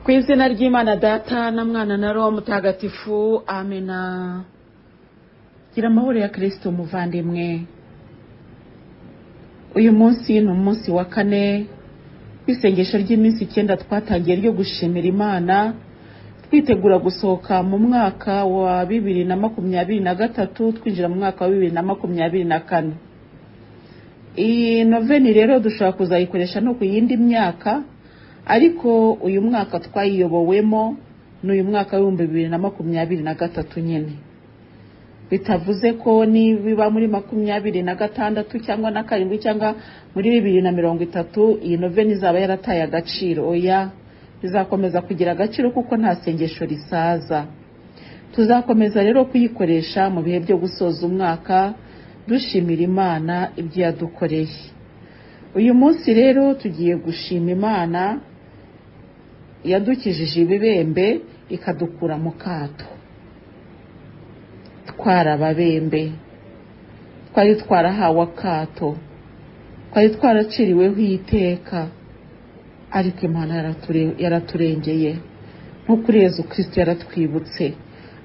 ku izina ry'imana data na mwana na roho mutagatifu amena gira amahoro ya kirisito umuvandimwe uyu munsi ni umunsi wa kane w'isengesho ry'iminsi icyenda twatangiye ryo gushimira imana twitegura gusohoka mu mwaka wa bibiri na makumyabiri na gatatu twinjira mu mwaka wa bibiri na makumyabiri na kane iyi noveni rero dushobora kuzayikoresha no ku yindi myaka ariko uyu mwaka twayiyobowemo ni uyu mwaka w'ibihumbi bibiri na makumyabiri na gatatu nyine bitavuze ko nibiba muri makumyabiri na gatandatu cyangwa na karindwi cyangwa muri bibiri na mirongo itatu iyi noveni izaba yarataye agaciro oya bizakomeza kugira agaciro kuko nta sengesho risaza tuzakomeza rero kuyikoresha mu bihe byo gusoza umwaka dushimira imana ibyo yadukoreye uyu munsi rero tugiye gushima imana yadukijije ibibembe ikadukura mu kato twarababembe twari twarahawe akato twari twaraciriweho iteka ariko imana yaraturengeye nk'uko ureze ukristo yaratwibutse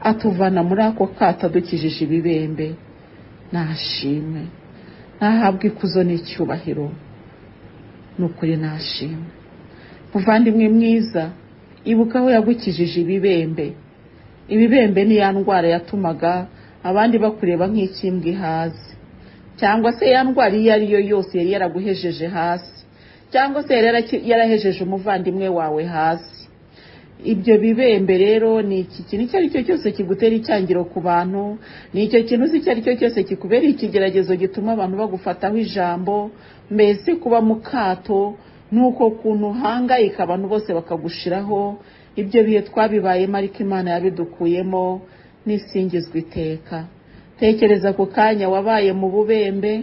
atuvana muri ako kato adukijije ibibembe nashimwe ntahabwe ikuzo n'icyubahiro ni ukuri nashimwe muvandimwe mwiza ibuka aho yagukijije ibibembe ibibembe ni ya ndwara yatumaga abandi bakureba nk'ikimbwe hasi cyangwa se ya ndwara iyo ari yo yose yari yaraguhejeje hasi cyangwa se yari yarahejeje umuvandimwe wawe hasi ibyo bibembe rero ni iki kintu icyo ari cyo cyose kigutera icyangiro ku bantu ni icyo kintu uzi icyo ari cyo cyose kikubera ikigeragezo gituma abantu bagufataho ijambo mbese kuba mu kato nuko kuntu uhangayika abantu bose bakagushiraho ibyo bihe twabibayemo ariko imana yabidukuyemo n'isingizwa iteka tekereza ku kanya wabaye mu bubembe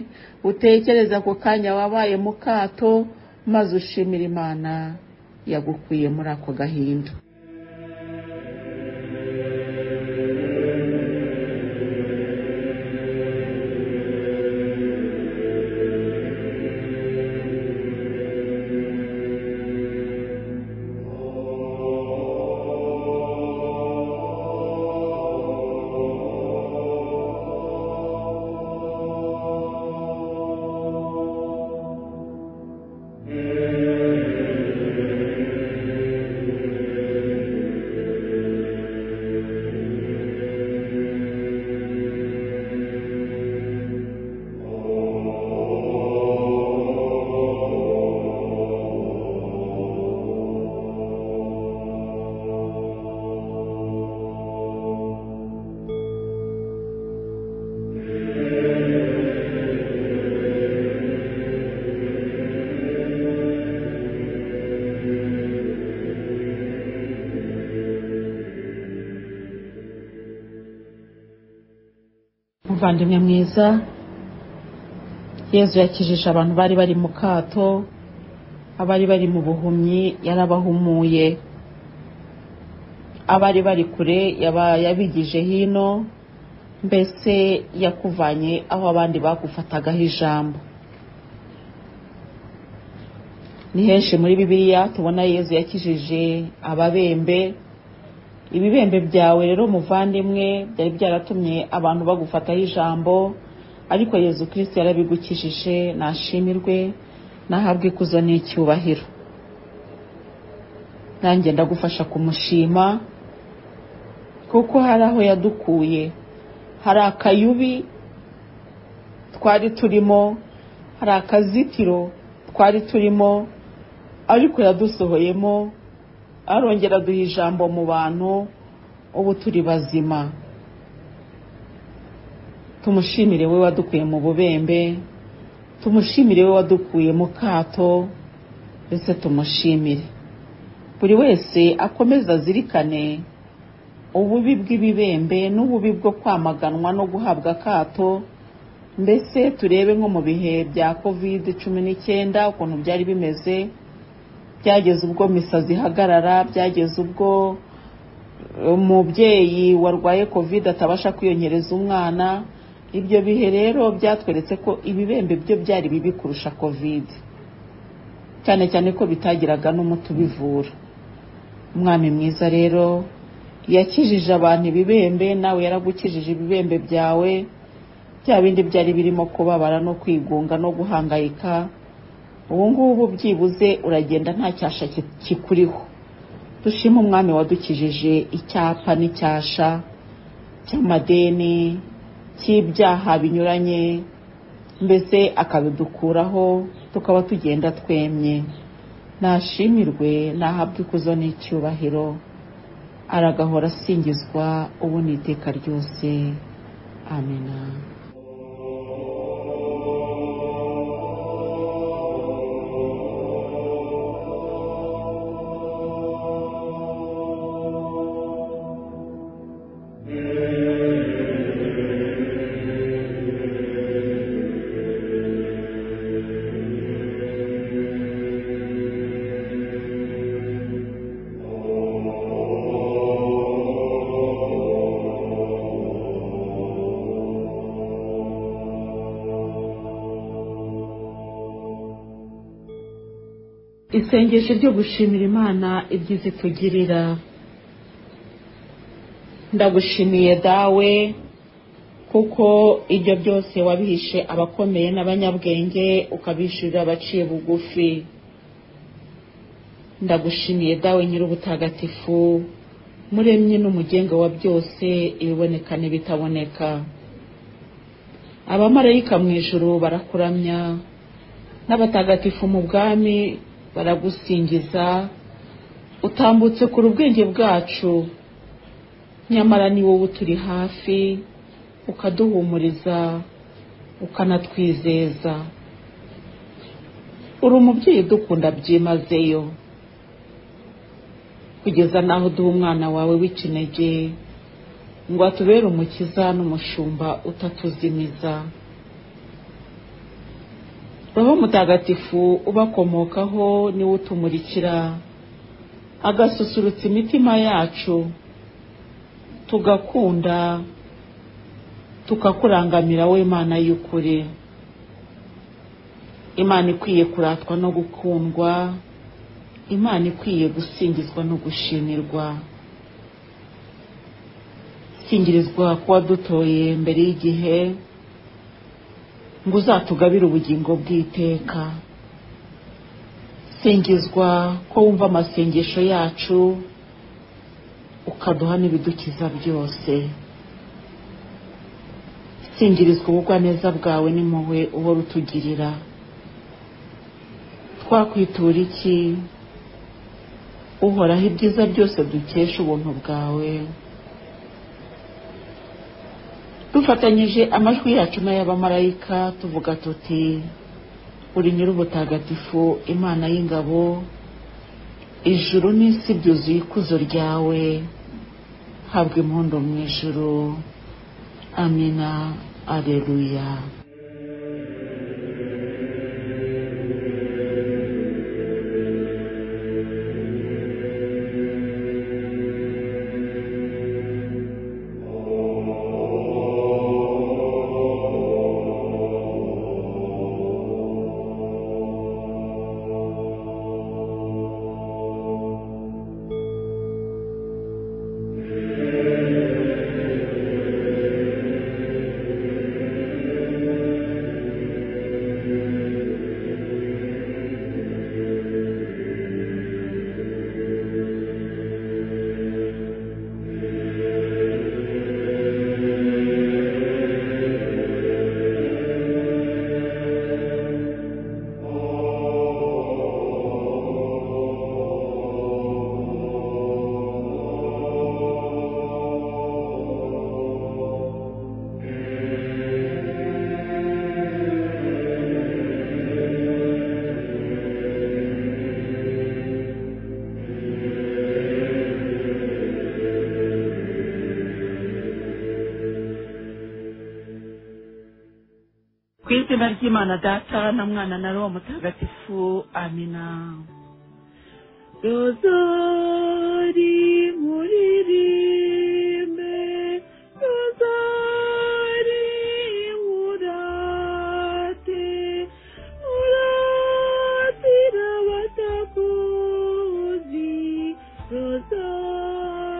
utekereza ku kanya wabaye mu kato maze ushimira imana yagukuye muri ako gahinda muvandimwe mwiza yezu yakijije abantu bari bari mu kato abari bari mu buhumyi yarabahumuye abari bari kure yabigije hino mbese yakuvanye aho abandi bagufatagaho ijambo ni henshi muri bibiliya tubona yezu yakijije ababembe ibibembe byawe rero muvandimwe byari byaratumye abantu bagufataho ijambo ariko yezu kirisiti yarabigukijije nashimirwe nahabwe ikuzo n'icyubahiro nanjye ndagufasha kumushima kuko hari aho yadukuye hari akayubi twari turimo hari akazitiro twari turimo ariko yadusohoyemo arongera duha ijambo mu bantu ubu turi bazima tumushimire we wadukuye mu bubembe tumushimire we wadukuye mu kato ndetse tumushimire buri wese akomeza azirikane ububi bw'ibibembe n'ububi bwo kwamaganwa no guhabwa akato mbese turebe nko mu bihe bya kovide cumi n'icyenda ukuntu byari bimeze byageze ubwo misazi ihagarara byageze ubwo umubyeyi warwaye kovide atabasha kwiyongereza umwana ibyo bihe rero byatweretse ko ibibembe byo byari bibi kurusha kovide cyane cyane ko bitagiraga n'umuti ubivura umwami mwiza rero yakijije abantu ibibembe nawe yaragukijije ibibembe byawe bya bindi byari birimo kubabara no kwigunga no guhangayika ubu ngubu byibuze uragenda nta cyasha ki- kikuriho dushime umwami wadukijije icyapa n'icyasha cy'amadeni cy'ibyaha binyuranye mbese akabidukuraho tukaba tugenda twemye nashimirwe nahabwa ikuzo n'icyubahiro aragahora asingizwa ubu n'iteka ryose amena isengesho ryo gushimira imana ibyiza itugirira ndagushimiye dawe kuko ibyo byose wabihishe abakomeye n'abanyabwenge ukabishyurira abaciye bugufi ndagushimiye dawe nyir'ubutagatifu muremye n'umugenga wa byose ibiboneka n'ibitaboneka abamarayika mu ijuru barakuramya n'abatagatifu mu bwami baragusingiza utambutse kure ubwenge bwacu nyamara ni wowe uturi hafi ukaduhumuriza ukanatwizeza uri umubyeyi udukunda byimazeyo kugeza n'aho uduha umwana wawe w'ikinege ngo atubere umukiza n'umushumba utatuzimiza roho mutagatifu ubakomokaho niwe utumurikira agasusurutsa imitima yacu tugakunda tukakurangamira wowe imana y'ukuri imana ikwiye kuratwa no gukundwa imana ikwiye gusingizwa no gushimirwa singirizwa kuba dutoye mbere y'igihe ngo uzatugabire ubugingo bw'iteka singizwa ko wumva amasengesho yacu ukaduha n'ibidukiza byose singirizwa ubugwaneza bwawe n'impuhwe uhora utugirira twakwitura iki uhoraho ibyiza byose dukesha ubuntu bwawe dufatanyije amajwi yacu n'ay'abamarayika tuvuga tuti uri nyir'ubutagatifu imana y'ingabo ijuru n'isi byuzuye ikuzo ryawe habwa impundu mu ijuru amina areruya ku izina ry'imana data na mwana na roho mutagatifu amina rozari muririmbe rozari murate muratira abatakuzi rozari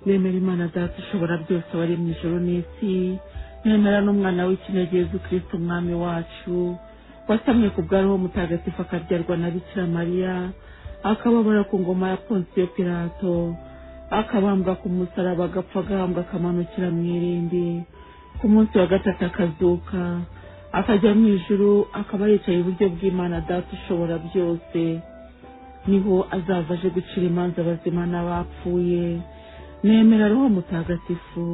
nemera imana data ushobora byose wari mu ijoro n'isi nemera n'umwana w'ikinege Yezu kirisite umwami wacu wasamye ku bwariho mutagatifu akabyarwa na bikira mariya akababara ku ngoma ya ponsiyo pirato akabambwa ku musaraba agapfa agahambwa akamanukira mu irindi ku munsi wa gatatu akazuka akajya mu ijuru akaba yicaye iburyo bw'imana data ushobora byose niho azava aje gucira imanza abazima n'abapfuye nemera roho mutagatifu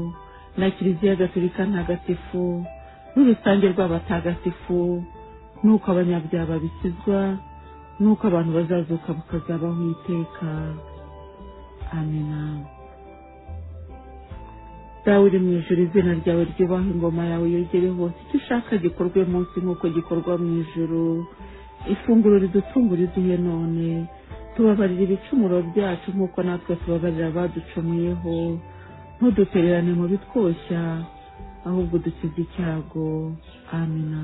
na kiliziya gatolika ntagatifu n'urusange rw'abatagatifu n'uko abanyabyaha bakizwa n'uko abantu bazazuka bakazabaho iteka amena dawe uri mu ijoro izina ryawe ryubaha ingoma yawe yogere hose icyo ushaka gikorwe munsi nk'uko gikorwa mu ijoro ifunguro ridutungura iduhe none tubabarira ibicumuro byacu nk'uko natwe tubabarira abaducumuyeho ntudutererane mu bitwoshya ahubwo dukize icyago amena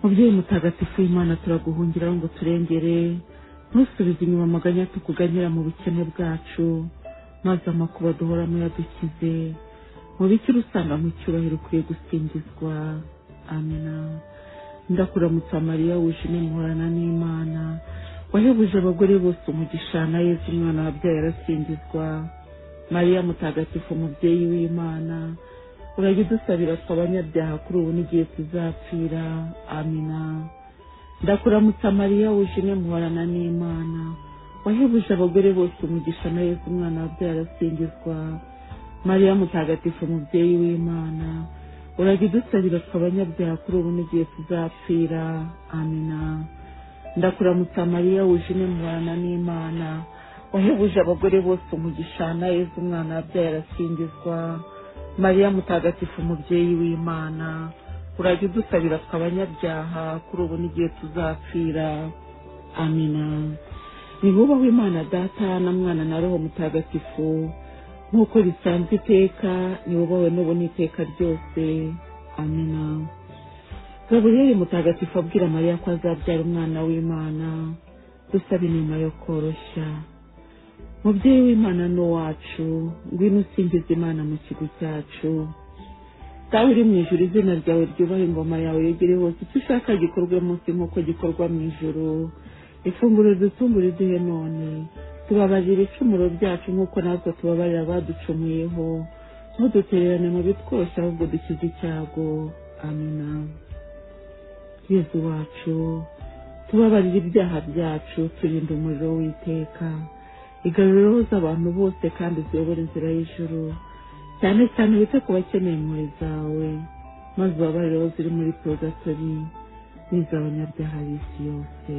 mubyeyi mutagatifu w'imana turaguhungiraho ngo turengere ntusubize inyuma amaganya tukuganyira mu bukene bwacu maze amakuba duhoramo yadukize mu bikira usanga mu cyubahiro ukwiye gusingizwa amena ndakuramutsa mariya wishimye muhorana n'imana wahebuje abagore bose umugisha na yezu umwana wabyaye arasingizwa mariya mutagatifu umubyeyi w'imana urajya udusabira twe abanyabyaha kuri ubu n'igihe tuzapfira amina ndakuramutsa mariya wishimye muhorana n'imana wahebuje abagore bose umugisha na yezu umwana wabyaye arasingizwa mariya mutagatifu umubyeyi w'imana urajya udusabira twe abanyabyaha kuri ubu n'igihe tuzapfira amina ndakuramutsa mariya wujuje muhorana n'imana wahebuje abagore bose umugisha na yezu umwana wabyaye arasingizwa mariya mutagatifu umubyeyi w'imana urajya udusabira twe abanyabyaha kuri ubu n'igihe tuzapfira amina nibubaho imana data na mwana na roho mutagatifu nk'uko bisanzwe iteka nibubawe n'ubu n'iteka ryose amina gaburiyeri mutagatifu abwira mariya ko azabyara umwana w'imana dusaba inema yo koroshya mubyeyi w'imana ni uwacu ngwino usingiza imana mu kigo cyacu dawe uri mu ijoro izina ryawe ryubaha ingoma yawe yegere hose icyo ushaka gikorwe munsi nk'uko gikorwa mu ijoro ifunguro dutumbure duhe none tubabarira ibicumuro byacu nk'uko natwe tubabarira abaducumuyeho ntudutererane mu bitwose ahubwo dukize icyago amina yezu wacu tubabarira ibyaha byacu turinda umuriro w'iteka igarura roho z'abantu bose kandi uziyobora inzira y'ijoro cyane cyane wite ku bakeneye impuhwe zawe maze ubabarire aho ziri muri porogatori n'iz'abanyabyaha b'isi yose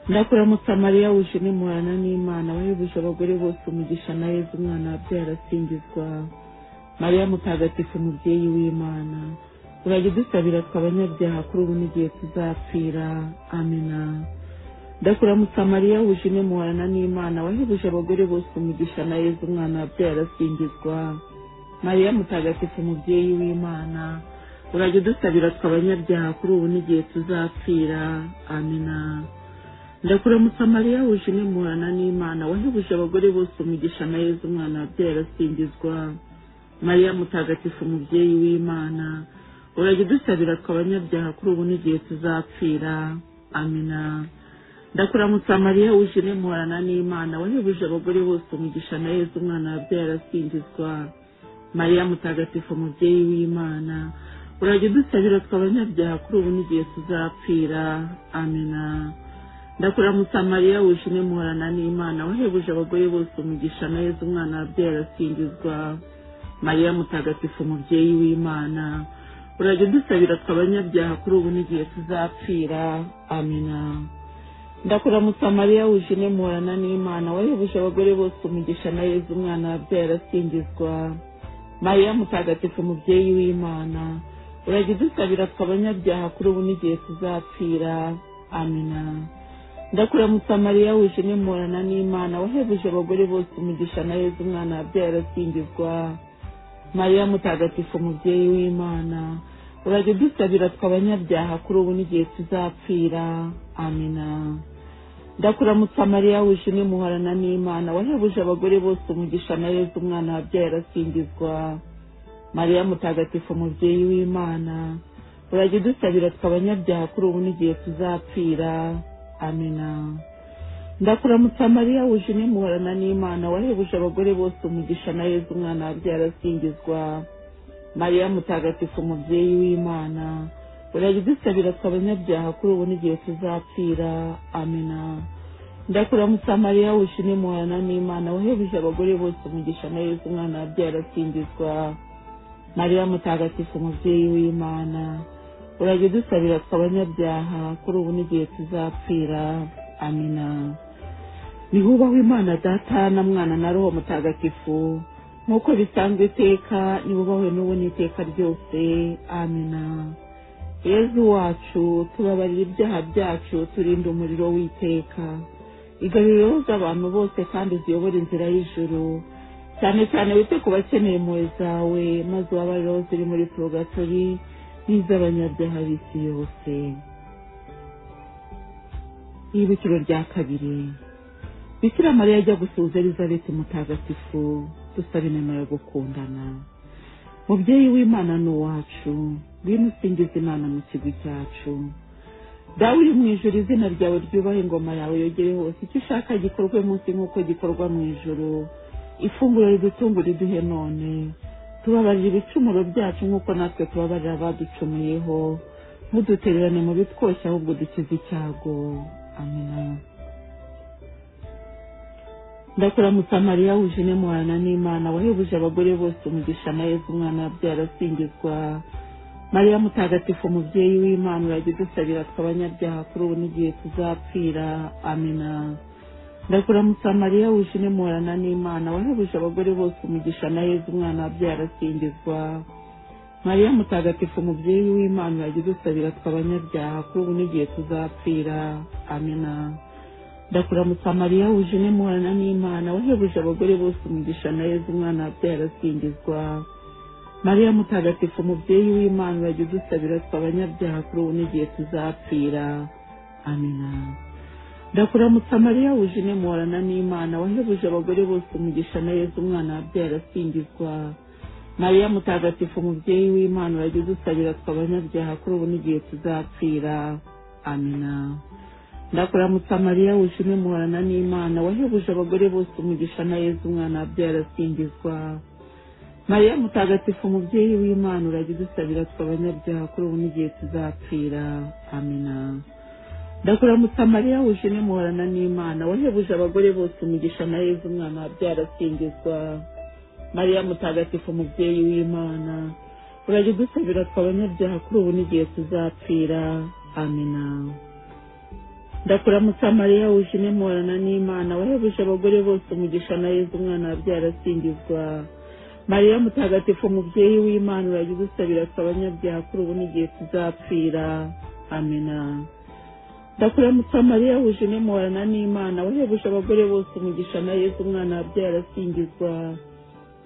ndakuramutsa mariya wuje n'imuhana n'imana wahebuje abagore bose umugisha na yezu umwana wabyaye arasingizwa mariya mutagatifu umubyeyi w'imana urajya udusabira twe abanyabyaha kuri ubu n'igihe tuzapfira amena ndakuramutsa mariya wuje muhorana n'imana wahebuje abagore bose umugisha na yezu umwana wabyaye arasingizwa mariya mutagatifu umubyeyi w'imana urajya udusabira twe abanyabyaha kuri ubu n'igihe tuzapfira amena ndakuramutsa mariya wuje muhorana n'imana wahebuje abagore bose umugisha na yezu umwana wabyaye arasingizwa mariya mutagatifu umubyeyi w'imana urajya udusabira twe abanyabyaha kuri ubu n'igihe tuzapfira amina ndakuramutsa mariya wuje muhorana n'imana wahebuje abagore bose umugisha na yezu umwana wabyaye arasingizwa mariya mutagatifu umubyeyi w'imana urajya udusabira twe abanyabyaha kuri ubu n'igihe tuzapfira amina ndakuramutsa mariya wuje muhorana n'imana wahebuje abagore bose umugisha na yezu umwana wabyaye arasingizwa mariya mutagatifu umubyeyi w'imana urajya udusabira twe abanyabyaha kuri ubu n'igihe tuzapfira amina ndakuramutsa mariya wuje muhorana n'imana wahebuje abagore bose umugisha na yezu umwana wabyaye arasingizwa mariya mutagatifu umubyeyi w'imana urajya udusabira twe abanyabyaha kuri ubu n'igihe tuzapfira amina ndakuramutsa mariya wuje muhorana n'imana wahebuje abagore bose umugisha na yezu umwana wabyaye arasingizwa mariya mutagatifu umubyeyi w'imana urajya udusabira twe abanyabyaha kuri ubu n'igihe tuzapfira amina ndakuramutsa mariya wishimwe muhorana n'imana wahebuje abagore bose umugisha amaherezo umwana wabyaye arasingizwa mariya mutagatifu umubyeyi w'imana urajya udusabira twe abanyabyaha kuri ubu n'igihe tuzapfira amina ndakuramutsa mariya wishimwe muhorana n'imana wahebuje abagore bose umugisha amaherezo umwana wabyaye arasingizwa mariya mutagatifu umubyeyi w'imana urajya udusabira twe abanyabyaha kuri ubu n'igihe tuzapfira amina ndakuramutsa mariya wishimye muhana n'imana wahebuje abagore bose umugisha na yesu umwana wabyaye arasingizwa mariya mutagatifu umubyeyi w'imana urajya udusabira twe abanyabyaha kuri ubu n'igihe tuzapfira amina nihubahwe imana data na mwana na roho mutagatifu nk'uko bisanzwe iteka nibubahwe n'ubu n'iteka ryose amina yezu wacu tubabarira ibyaha byacu turinda umuriro w'iteka igaruriro z'abantu bose kandi ziyobora inzira y'ijuru cyane cyane wite ku bakeneye impuhwe zawe maze ubabarire aho ziri muri porogatori n'iz'abanyabyaha b'isi yose ibiciro rya kabiri bikira mariya ajya gusuhuza elizabeth mutagatifu dusaba inema yo gukundana mubyeyi w'imana ni uwacu ngwino usingiza imana mu kigwi cyacu dawe uri mu ijoro izina ryawe ryubahe ingoma yawe yogere hose icyo ushaka gikorwe munsi nk'uko gikorwa mu ijoro ifunguro ridutunga riduhe none tubabarira ibicumuro byacu nk'uko natwe tubabarira abaducumuyeho ntudutererane mu bitwoshye ahubwo dukize icyago amina ndakuramutsa mariya wujine muhana n'imana wahebuje abagore bose umugisha amaheza umwana wabyara asingizwa mariya mutagatifu umubyeyi w'imana urajya udusabira twe abanyabyaha kuri ubu n'igihe tuzapfira amina ndakuramutsa mariya wishimye muhorana n'imana wahebuje abagore bose umugisha na yezu umwana wabyaye arasingizwa mariya mutagatifu umubyeyi w'imana urajya udusabira twe abanyabyaha kuri ubu n'igihe tuzapfira amina ndakuramutsa mariya wishimye muhorana n'imana wahebuje abagore bose umugisha na yezu umwana wabyaye arasingizwa mariya mutagatifu umubyeyi w'imana urajya udusabira twe abanyabyaha kuri ubu n'igihe tuzapfira amina ndakuramutsa mariya wujine muhorana n'imana wahebuje abagore bose umugisha na yezu umwana wabyaye arasingizwa mariya mutagatifu umubyeyi w'imana urajya udusabira twe abanyabyaha kuri ubu n'igihe tuzapfira amina ndakuramutsa mariya wujine muhorana n'imana wahebuje abagore bose umugisha na yezu umwana wabyaye arasingizwa mariya mutagatifu umubyeyi w'imana urajya udusabira twe abanyabyaha kuri ubu n'igihe tuzapfira amina ndakuramutsa mariya wuje n'imuhorana n'imana wahebuje abagore bose umugisha na yezu umwana wabyara asingizwa mariya mutagatifu umubyeyi w'imana urajya udusabira twe abanyabyaha kuri ubu n'igihe tuzapfira amina ndakuramutsa mariya wuje n'imuhorana n'imana wahebuje abagore bose umugisha na yezu umwana wabyara asingizwa mariya mutagatifu umubyeyi w'imana urajya udusabira twe abanyabyaha kuri ubu n'igihe tuzapfira amina ndakuramutsa mariya wuje n'imuhorana n'imana wahebuje abagore bose umugisha na yezu umwana wabyaye arasingizwa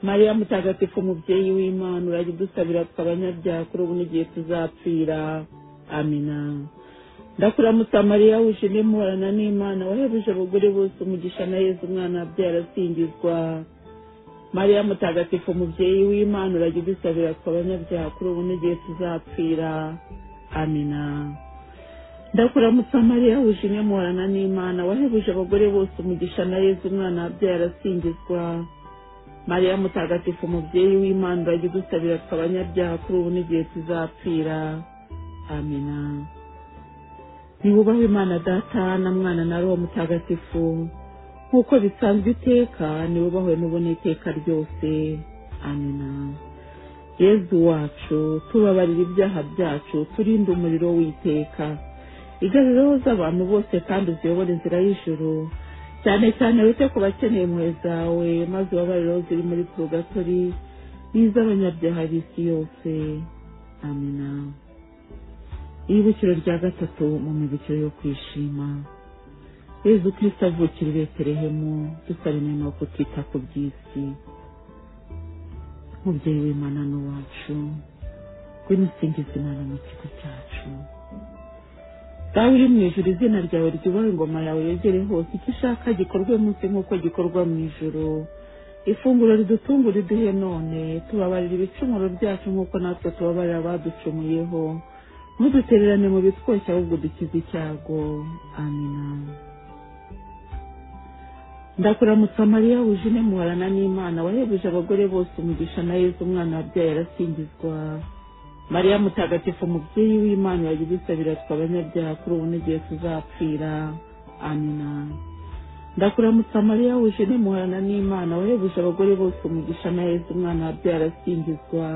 mariya mutagatifu umubyeyi w'imana urajya udusabira twe abanyabyaha kuri ubu n'igihe tuzapfira amina ndakuramutsa mariya wuje n'imuhorana n'imana wahebuje abagore bose umugisha na yezu umwana wabyaye arasingizwa mariya mutagatifu umubyeyi w'imana urajya udusabira twe abanyabyaha kuri ubu n'igihe tuzapfira amina ndakuramutsa mariya wujimye muhorana n'imana wahebuje abagore bose umugisha na yezu umwana wabyaye arasingizwa mariya mutagatifu umubyeyi w'imana urajya udusabira twe abanyabyaha kuri ubu n'igihe tuzapfira amina niwubahe imana data na mwana na roho mutagatifu nk'uko bisanzwe iteka niwubahwe n'ubu n'iteka ryose amina yezu wacu tubabarira ibyaha byacu turinde umuriro w'iteka igaruriro z'abantu bose kandi uziyobora inzira y'ijoro cyane cyane wite ku bakeneye impuhwe zawe maze ubabarire aho ziri muri porogatori n'iz'abanyabyaha b'isi yose amina ibukiro rya gatatu mu mibukiro yo kwishima yezu kirisita avukira i betelehemu dusaba inema yo kutita ku by'isi umubyeyi w'imana ni uwacu ngwino usingiza imana mu kigo cyacu dawe uri mu ijuru izina ryawe ryubahe ingoma yawe yegere hose icyo ushaka gikorwe munsi nk'uko gikorwa mu ijuru ifunguro ridutunga riduhe none tubabarira ibicumuro byacu nk'uko natwe tubabarira abaducumuyeho ntudutererane mu bitwoshya ahubwo dukize icyago amina ndakuramutsa mariya wujine muharana n'imana wahebuje abagore bose umugisha na yezu umwana wabyaye arasingizwa mariya mutagatifu umubyeyi w'imana yagize isabira twe abanyabyaha kuri ubu n'igihe tuzapfira amina ndakuramutsa mariya wujine muharana n'imana wahebuje abagore bose umugisha na yezu umwana wabyaye arasingizwa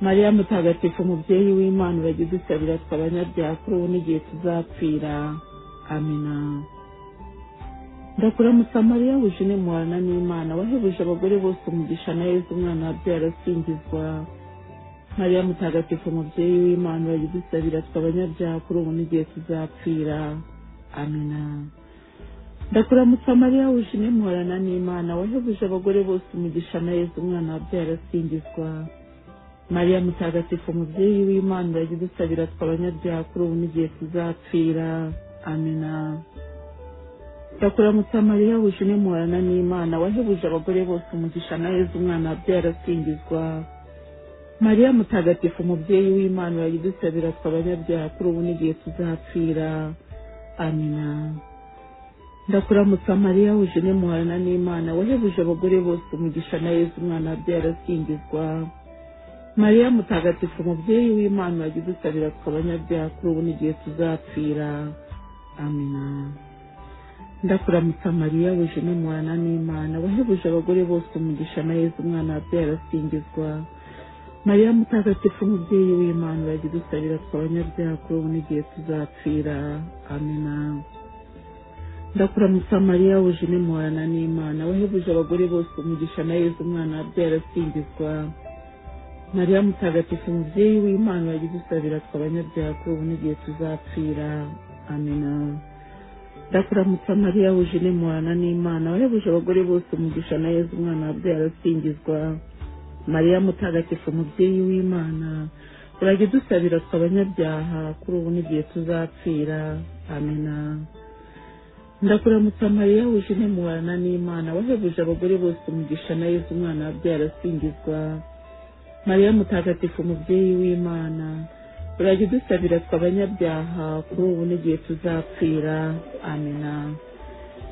mariya mutagatifu umubyeyi w'imana uragize isabira twe abanyabyaha kuri ubu n'igihe tuzapfira amina ndakuramutsa mariya wujine muharana n'imana wahebuje abagore bose umugisha na yezu umwana wabyaye arasingizwa mariya mutagatifu umubyeyi w'imana uragize isabira twe abanyabyaha kuri ubu n'igihe tuzapfira amina ndakuramutsa mariya wujine muharana n'imana wahebuje abagore bose umugisha na yezu umwana wabyaye arasingizwa mariya mutagatifu umubyeyi w'imana uragize usabira twe abanyabyaha kuri ubu n'igihe tuzapfira amina ndakuramutsa mariya wuje umuharana n'imana wahebuje abagore bose umugisha na yezu umwana wabyaye arasingizwa mariya mutagatifu umubyeyi w'imana uragize usabira twe abanyabyaha kuri ubu n'igihe tuzapfira amina ndakuramutsa mariya wuje umuharana n'imana wahebuje abagore bose umugisha na yezu umwana wabyaye arasingizwa mariya mutagatifu umubyeyi w'imana wagize usabira twe abanyabyaha kuri ubu n'igihe tuzapfira amina ndakuramutsa mariya wuje n'umuhana n'imana wahebuje abagore bose umugisha na yezu umwana wabyaye arasingizwa mariya mutagatifu umubyeyi w'imana wagize usabira twe abanyabyaha kuri ubu n'igihe tuzapfira amina ndakuramutsa mariya wuje n'umuhana n'imana wahebuje abagore bose umugisha na yezu umwana wabyaye arasingizwa mariya mutagatifu umubyeyi w'imana wagize usabira twe abanyabyaha kuri ubu n'igihe tuzapfira amina ndakuramutsa mariya wuje n'imurana n'imana wahebuje abagore bose umugisha na yezu umwana wabyaye arasingizwa mariya mutagatifu umubyeyi w'imana uragize usabira twe abanyabyaha kuri ubu n'igihe tuzapfira amina ndakuramutsa mariya wuje n'imurana n'imana wahebuje abagore bose umugisha na yezu umwana wabyaye arasingizwa mariya mutagatifu umubyeyi w'imana urajya udusabira twe abanyabyaha kuri ubu n'igihe tuzapfira amina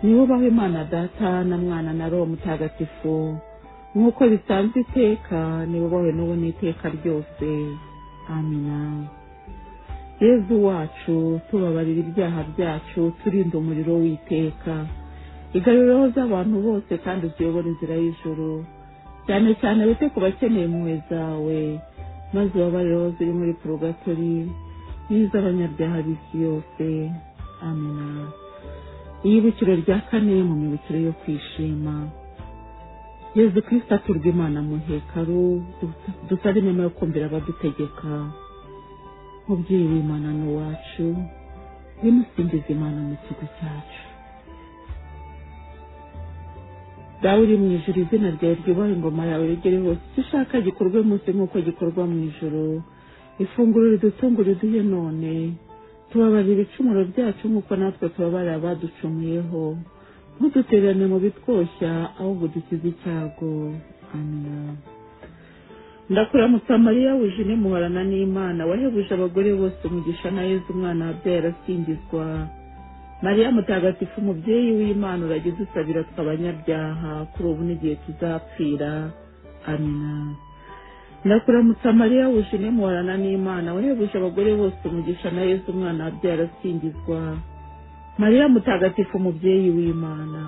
niba ubaho imana data na mwana na roho mutagatifu nk'uko bisanzwe iteka niba ubaho n'ubu n'iteka ryose amina yezu wacu tubabarira ibyaha byacu turinda umuriro w'iteka igarureho z'abantu bose kandi uziyobora inzira y'ijoro cyane cyane wite ku bakeneye impuhwe zawe maze ubabareho ziri muri porogatori n'iz'abanyabyaha b'isi yose amina iyibukiro rya kane mu mibukiro yo kwishima yezu kirisita turwa imana mu hekaru dusaba inema yo kumvira abadutegeka mubyeyi w'imana ni uwacu bimusingiza imana mu kigo cyacu dawe uri mu ijoro izina ryawe ryubahe ingoma yawe rigere hose icyo ushaka gikorwe munsi nk'uko gikorwa mu ijoro ifunguro ridutunga riduhe none tubabarira ibicumuro byacu nk'uko natwe tubabarira abaducumuyeho ntudutererane mu bitwoshya ahubwo dukize icyago amina ndakuramutsa mariya wuje muharana n'imana wahebuje abagore bose umugisha na yezu umwana wabyaye arasingizwa mariya mutagatifu umubyeyi w'imana uragize usabira twe abanyabyaha kuri ubu n'igihe tuzapfira amina ndakuramutsa mariya wuje muharana n'imana wahebuje abagore bose umugisha na yezu umwana wabyaye arasingizwa mariya mutagatifu umubyeyi w'imana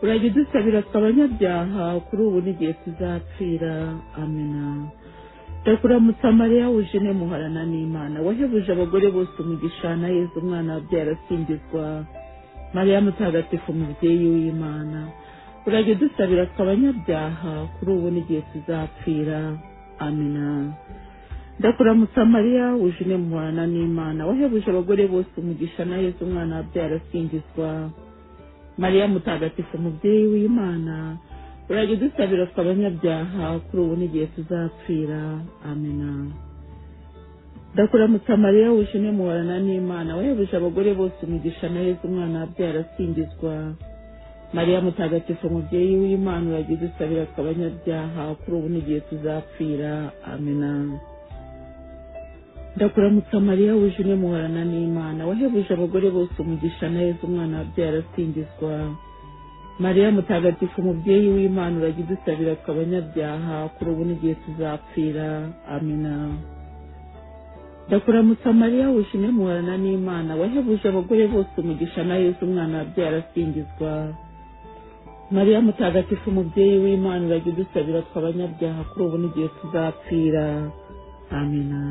uragize usabira twe abanyabyaha kuri ubu n'igihe tuzapfira amina ndakuramutsa mariya wuje muharana n'imana wahebuje abagore bose umugisha na yezu umwana wabyaye arasingizwa mariya mutagatifu umubyeyi w'imana urajya udusabira twe abanyabyaha kuri ubu n'igihe tuzapfira amina ndakuramutsa mariya wuje muharana n'imana wahebuje abagore bose umugisha na yezu umwana wabyaye arasingizwa mariya mutagatifu umubyeyi w'imana urajya udusabira twe abanyabyaha kuri ubu n'igihe tuzapfira amina ndakuramutsa mariya wishimye muhorana n'imana wahebuje abagore bose umugisha na yezu umwana wabyaye arasingizwa mariya mutagatifu mubyeyi w'imana uragize usabira abanyabyaha kuri ubu n'igihe tuzapfira amena ndakuramutsa mariya wishimye muhorana n'imana wahebuje abagore bose umugisha na yezu umwana wabyaye arasingizwa mariya mutagatifu umubyeyi w'imana uragize usabira abanyabyaha kuri ubu n'igihe tuzapfira amena ndakuramutsa mariya wishimye muhorana n'imana wahebuje abagore bose umugisha na yesu umwana wabyaye arasingizwa mariya mutagatifu umubyeyi w'imana uragize usabira abanyabyaha kuri ubu n'igihe tuzapfira amena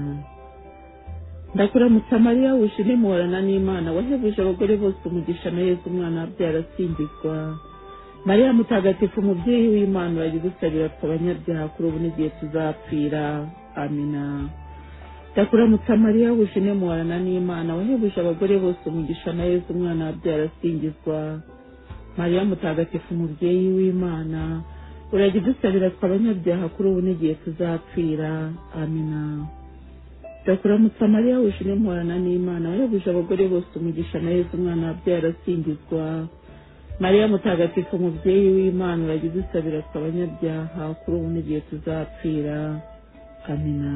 ndakuramutsa mariya wishimye muhorana n'imana wahebuje abagore bose umugisha na yesu umwana wabyaye arasingizwa mariya mutagatifu umubyeyi w'imana uragize usabira abanyabyaha kuri ubu n'igihe tuzapfira amena ndakuramutsa mariya wishimye muhorana n'imana wahebuje abagore bose umugisha na yesu umwana wabyaye arasingizwa mariya mutagatifu umubyeyi w'imana uragize usabira abanyabyaha kuri ubu n'igihe tuzapfira amena ndakuramutsa mariya wishimye muhorana n'imana wahebuje abagore bose umugisha na yesu umwana wabyaye arasingizwa mariya mutagatifu umubyeyi w'imana uragize usabira abanyabyaha kuri ubu n'igihe tuzapfira amena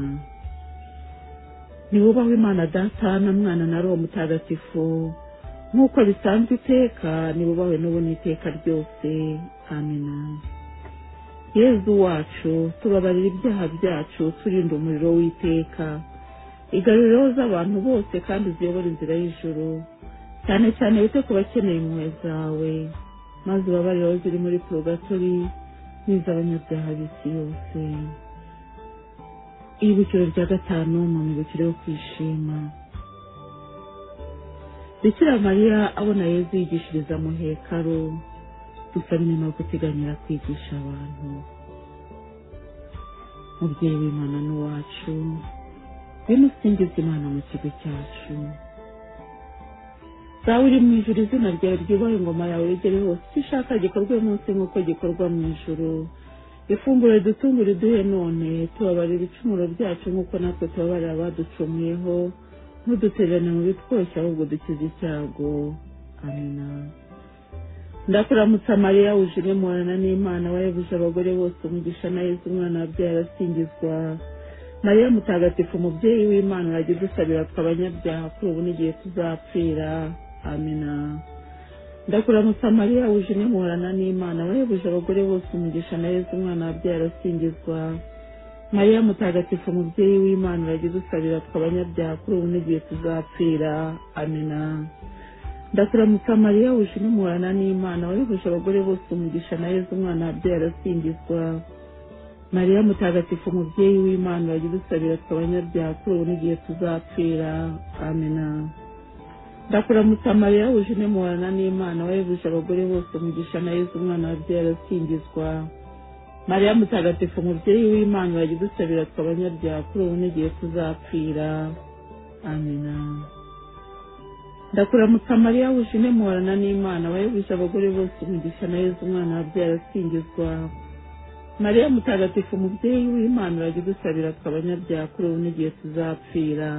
niwubaho imana data na mwana na roho mutagatifu nk'uko bisanzwe iteka niwubahwe n'ubu n'iteka ryose amena yezu wacu tubabarira ibyaha byacu turinda umuriro w'iteka igarurireho z'abantu bose kandi uziyobora inzira y'ijoro cyane cyane wite ku bakeneye impuhwe zawe maze ubabarireho ziri muri purogatori n'iz'abanyabyaha b'isi yose ibiciro rya gatanu mu mibukiro yo kwishima bikira mariya abona yezu yigishiriza mu hekaro gusa nyuma yo guteganyira kwigisha abantu mubyeyi w'imana n'uwacu bino usingiza imana mu kigo cyacu zawe uri mu ijoro izina ryawe ryubahe ingoma yawe yegere hose icyo ushaka gikorwe munsi nk'uko gikorwa mu ijoro ifunguro ridutungura iduhe none tubabarira ibicumuro byacu nk'uko natwe tubabarira abaducumuyeho ntudutererane mu bitwoshya ahubwo dukize icyago amena ndakuramutsa mariya wujire muhorana n'imana wayebuje abagore bose umugisha na yezu umwana wabyaye arasingizwa mariya mutagatifu umubyeyi w'imana urajya udusabira twe abanyabyaha kuri ubu n'igihe tuzapfira amena ndakuramutsa mariya wujimye muhorana n'imana wahebuje abagore bose umugisha na yezu umwana wabyaye arasingizwa mariya mutagatifu umubyeyi w'imana uragize usabira twe abanyabyaha kuri ubu n'igihe tuzapfira amena ndakuramutsa mariya wujimye muhorana n'imana wahebuje abagore bose umugisha na yezu umwana wabyaye arasingizwa mariya mutagatifu umubyeyi w'imana uragize usabira twe abanyabyaha kuri ubu n'igihe tuzapfira amena ndakuramutsa mariya wujine muhorana n'imana wahebuje abagore bose umugisha na yezu umwana wabyaye arasingizwa mariya mutagatifu umubyeyi w'imana uragize usabira twe abanyabyaha kuri ubu n'igihe tuzapfira amena ndakuramutsa mariya wujine muhorana n'imana wahebuje abagore bose umugisha na yezu umwana wabyaye arasingizwa mariya mutagatifu umubyeyi w'imana uragize usabira twe abanyabyaha kuri ubu n'igihe tuzapfira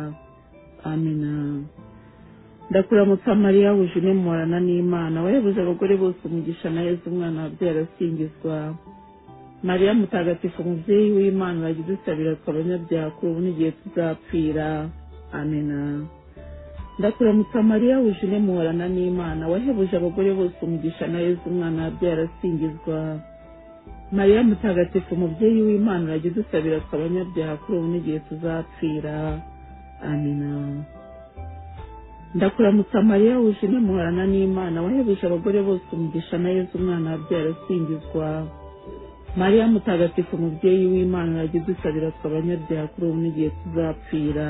amena ndakuramutsa mariya wujune muhorana n'imana wayoboje abagore bose umugisha na yezu umwana wabyaye arasingizwa mariya mutagatifu umubyeyi w'imana uragize usabira twe abanyabyaha kuri ubu n'igihe tuzapfira amena ndakuramutsa mariya wujune muhorana n'imana wahebuje abagore bose umugisha na yezu umwana wabyaye arasingizwa mariya mutagatifu umubyeyi w'imana uragize usabira twe abanyabyaha kuri ubu n'igihe tuzapfira amena ndakuramutsa mariya wujine muhorana n'imana wahebuje abagore bose umugisha na yezu umwana wabyaye arasingizwa mariya mutagatifu umubyeyi w'imana uragize usabira twe abanyabyaha kuri ubu n'igihe tuzapfira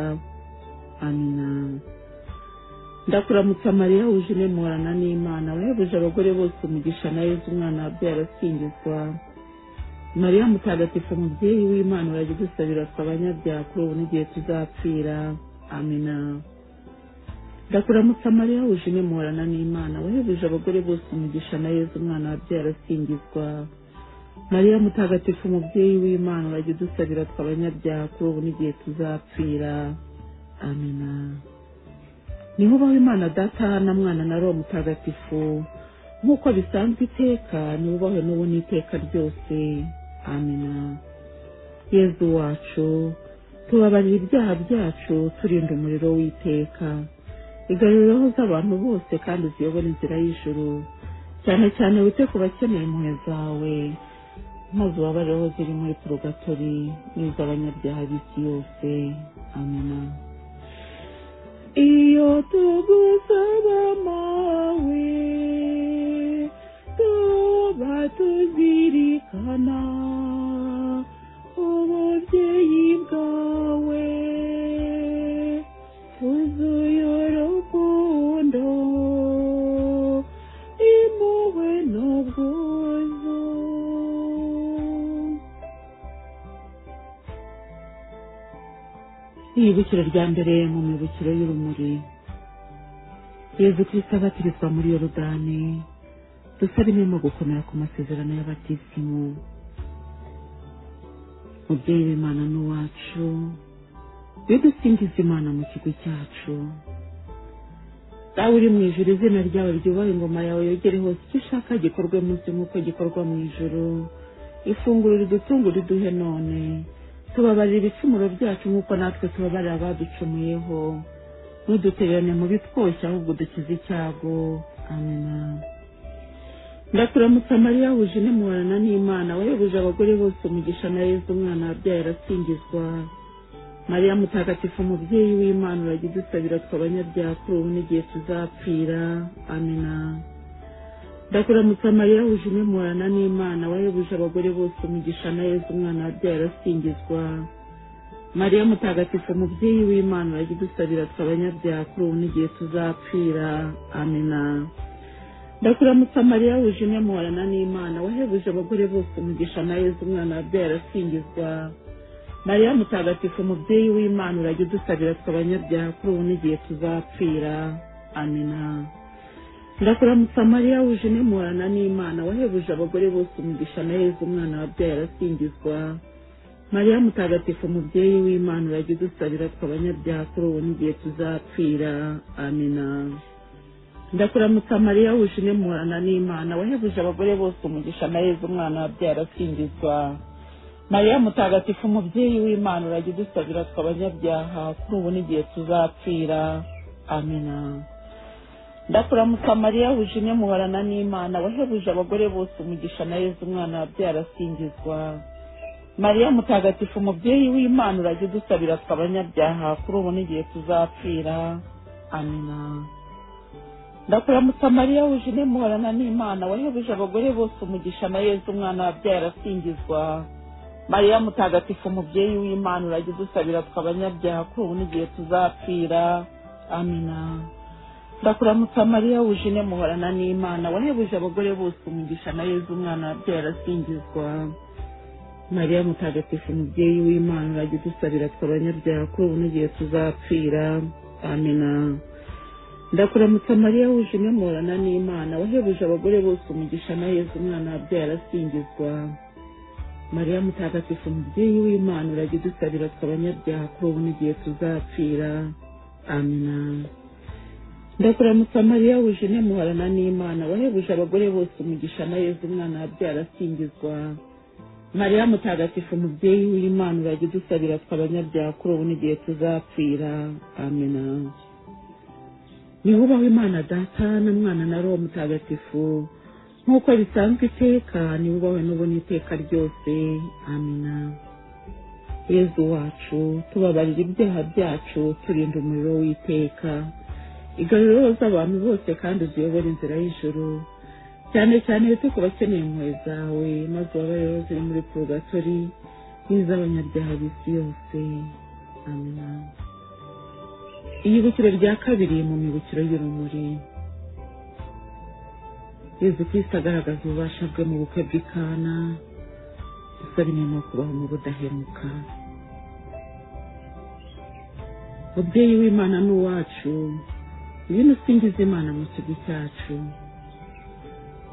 amina ndakuramutsa mariya wujine muhorana n'imana wahebuje abagore bose umugisha na yezu umwana wabyaye arasingizwa mariya mutagatifu umubyeyi w'imana uragize usabira twe abanyabyaha kuri ubu n'igihe tuzapfira amina ndakuramutsa mariya wujimye muhorana n'imana wahebuje abagore bose umugisha na yezu umwana wabyaye arasingizwa mariya mutagatifu umubyeyi w'imana urajya udusabira twe abanyabyaha kuri ubu n'igihe tuzapfira amena niho ubaho imana data na mwana na roho mutagatifu nk'uko bisanzwe iteka niho ubaho n'ubu n'iteka ryose amena yezu wacu tubabarira ibyaha byacu turinda umuriro w'iteka igarurira aho z'abantu bose kandi uziyobora inzira y'ijuru cyane cyane wite ku bakeneye impuhwe zawe maze ubabarire aho ziri muri purogatori n'iz'abanyabyaha b'isi yose amena iyo tugusaba mawe tuba tuzirikana ububyeyi bwawe twuzuye urukundo impuhwe n'ubwuzu iyibukiro rya mbere mu mibukiro y'urumuri yezu kirisita abatirizwa muri yorodani dusabire mu gukomera ku masezerano y'abatisimu mubyeyi w'imana n'uwacu bidusingiza imana mu kigo cyacu dawe uri mu ijuru izina ryawe ryubaha ingoma yawe yogere hose icyo ushaka gikorwe munsi nk'uko gikorwa mu ijuru ifunguro ridutunga riduhe none tubabarira ibicumuro byacu nk'uko natwe tubabarira abaducumuyeho ntudutererane mu bitwoshye ahubwo dukize icyago amena ndakuramutsa mariya wuje inemurana n'imana wayobuje abagore bose umugisha na yezu umwana wabyaye arasingizwa mariya mutagatifu umubyeyi w'imana urajya udusabira twe abanyabyaha kuri ubu n'igihe tuzapfira amena ndakuramutsa mariya wuje imemurana n'imana wayobuje abagore bose umugisha na yezu umwana wabyaye arasingizwa mariya mutagatifu umubyeyi w'imana urajya udusabira twe abanyabyaha kuri ubu n'igihe tuzapfira amena ndakuramutsa mariya wuje imemurana n'imana wahebuje abagore bose umugisha na yezu umwana wabyaye arasingizwa mariya mutagatifu umubyeyi w'imana urajya udusabira twe abanyabyaha kuri ubu n'igihe tuzapfira amena ndakuramutsa mariya wuje inemurana n'imana wahebuje abagore bose umugisha na yezu umwana wabyaye arasingizwa mariya mutagatifu umubyeyi w'imana urajya udusabira twe abanyabyaha kuri ubu n'igihe tuzapfira amena ndakuramutsa mariya wuje inemurana n'imana wahebuje abagore bose umugisha na yezu umwana wabyaye arasingizwa mariya mutagatifu umubyeyi w'imana urajya udusabira twe abanyabyaha kuri ubu n'igihe tuzapfira amena ndakuramutsa mariya wuje inemuharana n'imana wahebuje abagore bose umugisha na yezu umwana wabyaye arasingizwa mariya mutagatifu umubyeyi w'imana urajya udusabira twe abanyabyaha kuri ubu n'igihe tuzapfira amena ndakuramutsa mariya wuje inemuharana n'imana wahebuje abagore bose umugisha na yezu umwana wabyaye arasingizwa mariya mutagatifu umubyeyi w'imana urajya udusabira twe abanyabyaha kuri ubu n'igihe tuzapfira amina ndakuramutsa mariya wuje inemuhorana n'imana wahebuje abagore bose umugisha na yezu umwana wabyaye arasingizwa mariya mutagatifu umubyeyi w'imana urajya udusabira twe abanyabyaha kuri ubu n'igihe tuzapfira amina ndakuramutsa mariya wuje inemuhorana n'imana wahebuje abagore bose umugisha na yezu umwana wabyaye arasingizwa mariya mutagatifu umubyeyi w'imana urajya udusabira twe abanyabyaha kuri ubu n'igihe tuzapfira amina ndakuramutsa mariya wuje inemuharana n'imana wahebuje abagore bose umugisha na yezu umwana wabyaye arasingizwa mariya mutagatifu umubyeyi w'imana urajya udusabira twe abanyabyaha kuri ubu n'igihe tuzapfira amina niho ubaho imana data na mwana na roho mutagatifu nk'uko bisanzwe iteka niba ubawe n'ubona iteka ryose amina yezu wacu tubabarira ibyaha byacu turinda umuriro w'iteka igaruriro z'abantu bose kandi uziyobora inzira y'ijoro cyane cyane wite ku bakeneye impuhwe zawe maze ubabariro ziri muri purogatori n'iz'abanyabyaha b'isi yose amina iyibukiro rya kabiri mu mibukiro y'urumuri yezu kirisita agaragaza ububasha bwe mu bukwe bw'ikana dusabine ni ukubaho mu budahemuka mubyeyi w'imana ni uwacu ibintu usingiza imana mu kigo cyacu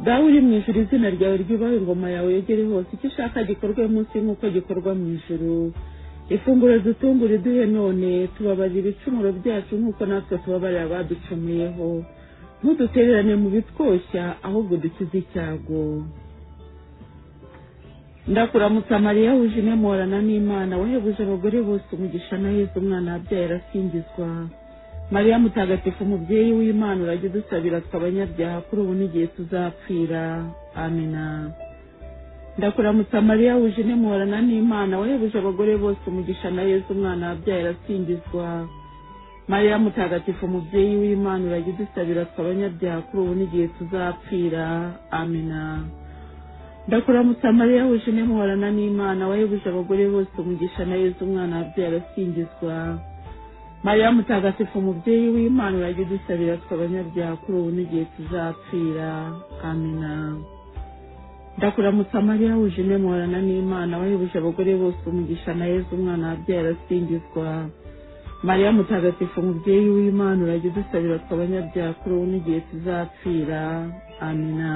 dawe uri mu ijuru izina ryawe ryubahe ingoma yawe yegere hose icyo ushaka gikorwe munsi nk'uko gikorwa mu ijuru ifunguro zitungure duhe none tubabaza ibicumuro byacu nk'uko natwe tubabarira abaducumuyeho ntudutererane mu bitwoshya ahubwo dukize icyago ndakuramutsa mariya wuje imemorana n'imana wahebuje abagore bose umugisha na yesu umwana wabyaye arasingizwa mariya mutagatifu mubyeyi w'imana urajya udusabira twe abanyabyaha kuri ubu n'igihe tuzapfira amina ndakuramutsa mariya wuje intemorana n'imana wahebuje abagore bose umugisha na yesu umwana wabyaye arasingizwa mariya mutagatifu mubyeyi w'imana urajya udusabira twe abanyabyaha kuri ubu n'igihe tuzapfira amina ndakuramutsa mariya wuje intemorana n'imana wahebuje abagore bose umugisha na yesu umwana wabyaye arasingizwa mariya mutagatifu umubyeyi w'imana urajya udusabira twe abanyabyaha kuri ubu n'igihe tuzapfira amina ndakuramutsa mariya wuje intemorana n'imana wahebuje abagore bose umugisha na yesu umwana wabyaye arasingizwa mariya mutagatifu umubyeyi w'imana urajya udusabira twe abanyabyaha kuri ubu n'igihe tuzapfira amina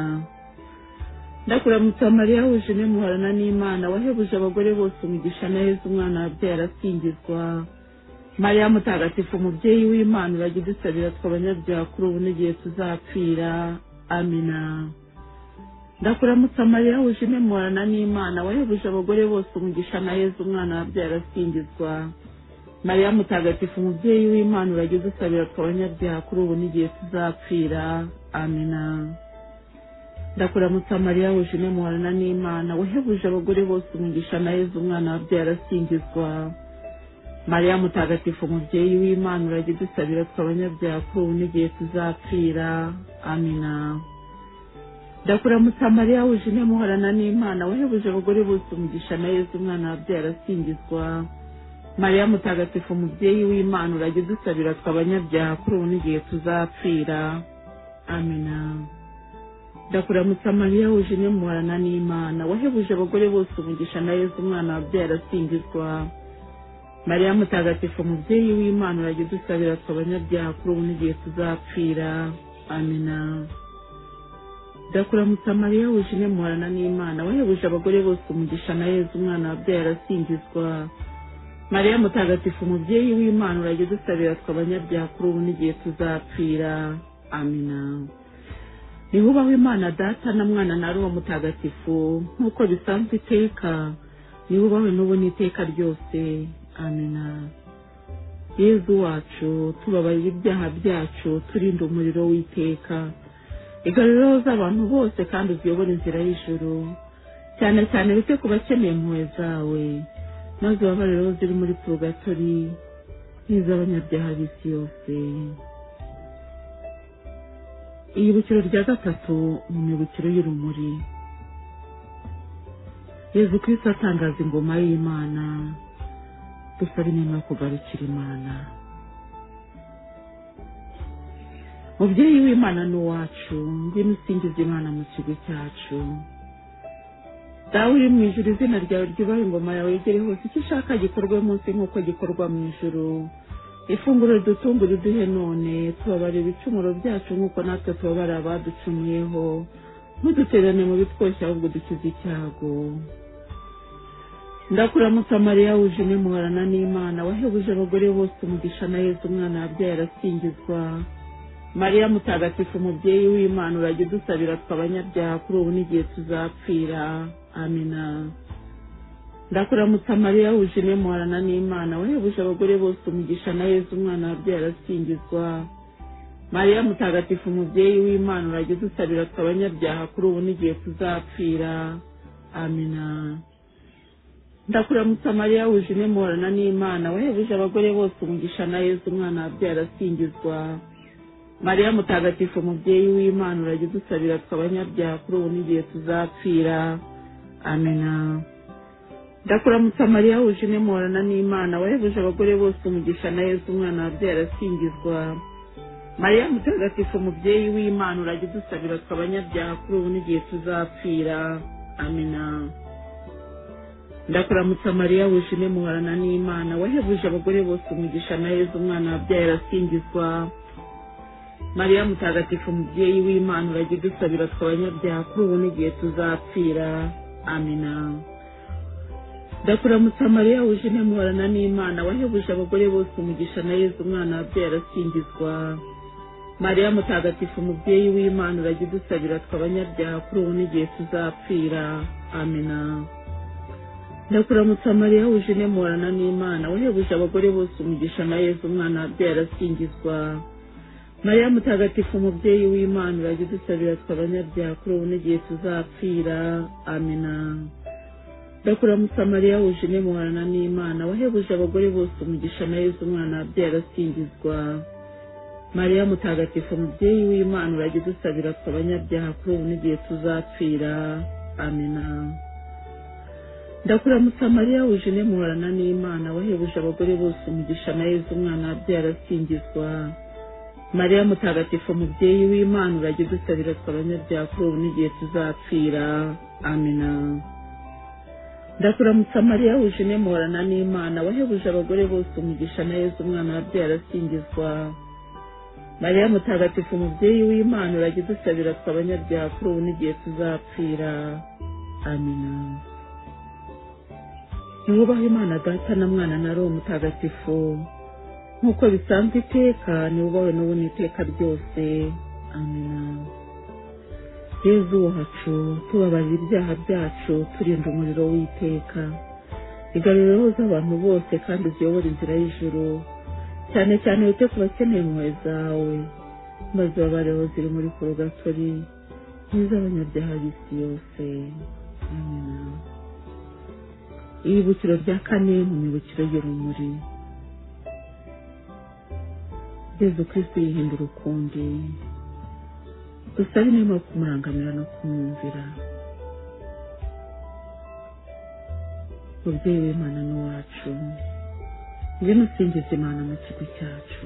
ndakuramutsa mariya wuje intemorana n'imana wahebuje abagore bose umugisha na yesu umwana wabyaye arasingizwa mariya mutagatifu umubyeyi w'imana urajya udusabira twe abanyabyaha kuri ubu n'igihe tuzapfira amina ndakuramutsa mariya wuje intemorana n'imana wahebuje abagore bose umugisha na yezu umwana wabyaye arasingizwa mariya mutagatifu umubyeyi w'imana urajya udusabira twe abanyabyaha kuri ubu n'igihe tuzapfira amina ndakuramutsa mariya wuje intemorana n'imana wahebuje abagore bose umugisha na yezu umwana wabyaye arasingizwa mariya mutagatifu umubyeyi w'imana urajya udusabira twe abanyabyaha kuri ubu n'igihe tuzapfira amina ndakuramutsa mariya wuje intemorana n'imana wahebuje abagore bose umugisha na yezu umwana wabyaye arasingizwa mariya mutagatifu umubyeyi w'imana urajya udusabira twe abanyabyaha kuri ubu n'igihe tuzapfira amina ndakuramutsa mariya wuje intemorana n'imana wahebuje abagore bose umugisha na yezu umwana wabyaye arasingizwa mariya mutagatifu umubyeyi w'imana urajya udusabira twe abanyabyaha kuri ubu n'igihe tuzapfira amina ndakuramutsa mariya wuje intemorana n'imana wahebuje abagore bose umugisha na yezu umwana wabyaye arasingizwa mariya mutagatifu umubyeyi w'imana urajya udusabira twe abanyabyaha kuri ubu n'igihe tuzapfira amina nihubaho imana data na mwana na ruwo mutagatifu nk'uko bisanzwe iteka nihubaho n'ubu n'iteka ryose amina yezu wacu tubabarira ibyaha byacu turinde umuriro w'iteka igaruriro z'abantu bose kandi uziyobore inzira y'ijoro cyane cyane bite ku bakeneye impuhwe zawe maze ubabariro ziri muri purugatori n'iz'abanyabyaha b'isi yose iyibukiro rya gatatu mu mibukiro y'urumuri yezu kirisi atangaza ingoma y'imana dusaba inema yo kugarukira imana mubyeyi w'imana ni uwacu ngwino usingiza imana mu kigo cyacu dawe uri mu ijoro izina ryawe ryubahe ingoma yawe yegere hose icyo ushaka gikorwe munsi nk'uko gikorwa mu ijoro ifunguro ridutungura uduhe none tubabara ibicumuro byacu nk'uko natwe tubabara abaducumuyeho ntudutererane mu bitwoshya ahubwo dukize icyago ndakuramutsa mariya wuje intemorana n'imana wahebuje abagore bose umugisha na yezu umwana wabyaye arasingizwa mariya mutagatifu umubyeyi w'imana urajya udusabira twe abanyabyaha kuri ubu n'igihe tuzapfira amina ndakuramutsa mariya wuje intemorana n'imana wahebuje abagore bose umugisha na yezu umwana wabyaye arasingizwa mariya mutagatifu umubyeyi w'imana urajya udusabira twe abanyabyaha kuri ubu n'igihe tuzapfira amina ndakuramutsa mariya wuje intemorana n'imana wahebuje abagore bose umugisha na yezu umwana wabyaye arasingizwa mariya mutagatifu umubyeyi w'imana urajya udusabira twe abanyabyaha kuri ubu n'igihe tuzapfira amena ndakuramutsa mariya wuje intemorana n'imana wahebuje abagore bose umugisha na yezu umwana wabyaye arasingizwa mariya mutagatifu umubyeyi w'imana urajya udusabira twe abanyabyaha kuri ubu n'igihe tuzapfira amena ndakuramutsa mariya wuje intemorana n'imana wahebuje abagore bose umugisha na yezu umwana wabyaye arasingizwa mariya mutagatifu umubyeyi w'imana urajya udusabira twe abanyabyaha kuri ubu n'igihe tuzapfira amina ndakuramutsa mariya wujene muhorana n'imana wahebuje abagore bose umugisha na yezu umwana wabyaye arasingizwa mariya mutagatifu umubyeyi w'imana urajya udusabira tw'abanyabyaha kuri ubu n'igihe tuzapfira amina ndakuramutsa mariya wujene muhorana n'imana wahebuje abagore bose umugisha na yezu umwana wabyaye arasingizwa mariya mutagatifu umubyeyi w'imana urajya udusabira tw'abanyabyaha kuri ubu n'igihe tuzapfira amina ndakuramutsa mariya wujene muhorana n'imana wahebuje abagore bose umugisha na yezu umwana wabyaye arasingizwa mariya mutagatifu umubyeyi w'imana urajya udusabira twe abanyabyaha kuri ubu n'igihe tuzapfira amina ndakuramutsa mariya wujene muhorana n'imana wahebuje abagore bose umugisha na yezu umwana wabyaye arasingizwa mariya mutagatifu umubyeyi w'imana urajya udusabira twe abanyabyaha kuri ubu n'igihe tuzapfira amina ndakuramutsa mariya wujene muhorana n'imana wahebuje abagore bose umugisha na yezu umwana wabyaye arasingizwa mariya mutagatifu umubyeyi w'imana urajya udusabira twe abanyabyaha kuri ubu n'igihe tuzapfira amina niwubahe imana data na mwana na roho mutagatifu nk'uko bisanzwe iteka niwubahe n'ubu n'iteka ryose amina yezu wacu tubabarira ibyaha byacu turinda umuriro w'iteka igaruriraho z'abantu bose kandi uziyobora inzira y'ijuru cyane cyane wite ku bakeneye impuhwe zawe maze babareho ziri muri porogatori n'iz'abanyabyaha b'isi yose amina ibibukiro bya kane mu mibukiro y'urumuri yezu kirisitu yihindura ukundi dusabe niba kumurangamira no kumwumvira mubyeyi w'imana n'uwacu ngwino usingiza imana mu kigo cyacu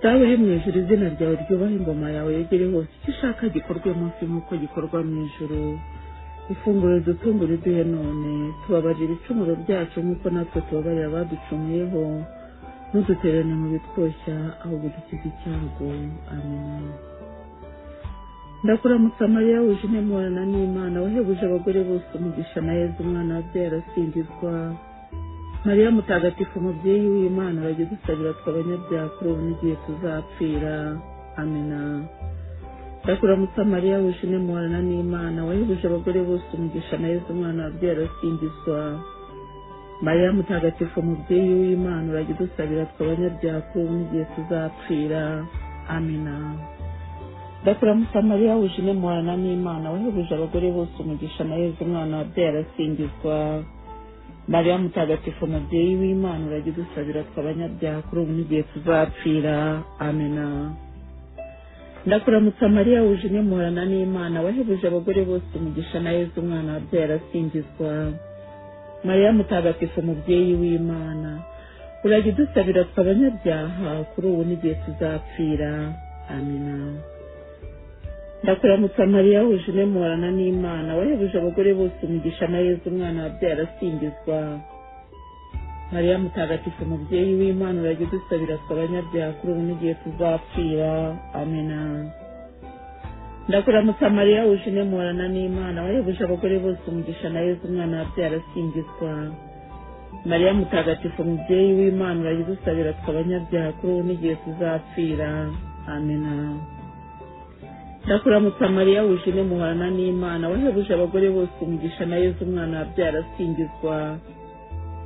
dawe uri mu ijuru izina ryawe ryubaha ingoma yawe yegere hose icyo ushaka gikorwe munsi nk'uko gikorwa mu ijuru ifunguro dutungure uduhe none tubabarira ibicumuro byacu nk'uko natwe tubabarira abaducumuyeho ntuduterane mu bitwoshya ahubwo dukize icyago amina ndakuramutsa mariya wujene muhorana n'imana wahebuje abagore bose umugisha na yezu umwana wabyaye arasingizwa mariya mutagatifu umubyeyi w'imana bajya dusabira twe abanyabyaha kuri ubu n'igihe tuzapfira amina ndakuramutsa mariya wujene muhorana n'imana wahebuje abagore bose umugisha na yezu umwana wabyaye arasingizwa mariya mutagatifu umubyeyi w'imana urajya udusabira twe abanyabyaha kuri ubu n'igihe tuzapfira amina ndakuramutsa mariya wujene muhorana n'imana wahebuje abagore bose umugisha na yezu umwana wabyaye arasingizwa mariya mutagatifu umubyeyi w'imana urajya udusabira twe abanyabyaha kuri ubu n'igihe tuzapfira amina ndakuramutsa mariya wujene muhorana n'imana wahebuje abagore bose umugisha na yezu umwana wabyaye arasingizwa mariya mutagatifu umubyeyi w'imana urajya udusabira twe abanyabyaha kuri ubu n'igihe tuzapfira amina ndakuramutsa mariya wujene muhorana n'imana wahebuje abagore bose umugisha na yezu umwana wabyaye arasingizwa mariya mutagatifu umubyeyi w'imana urajya udusabira twe abanyabyaha kuri ubu n'igihe tuzapfira amina ndakuramutsa mariya wujene muhorana n'imana wahebuje abagore bose umugisha na yezu umwana wabyaye arasingizwa mariya mutagatifu umubyeyi w'imana urajya udusabira twe abanyabyaha kuri ubu n'igihe tuzapfira amena ndakuramutsa mariya wujene muhorana n'imana wahebuje abagore bose umugisha na yezu umwana wabyaye arasingizwa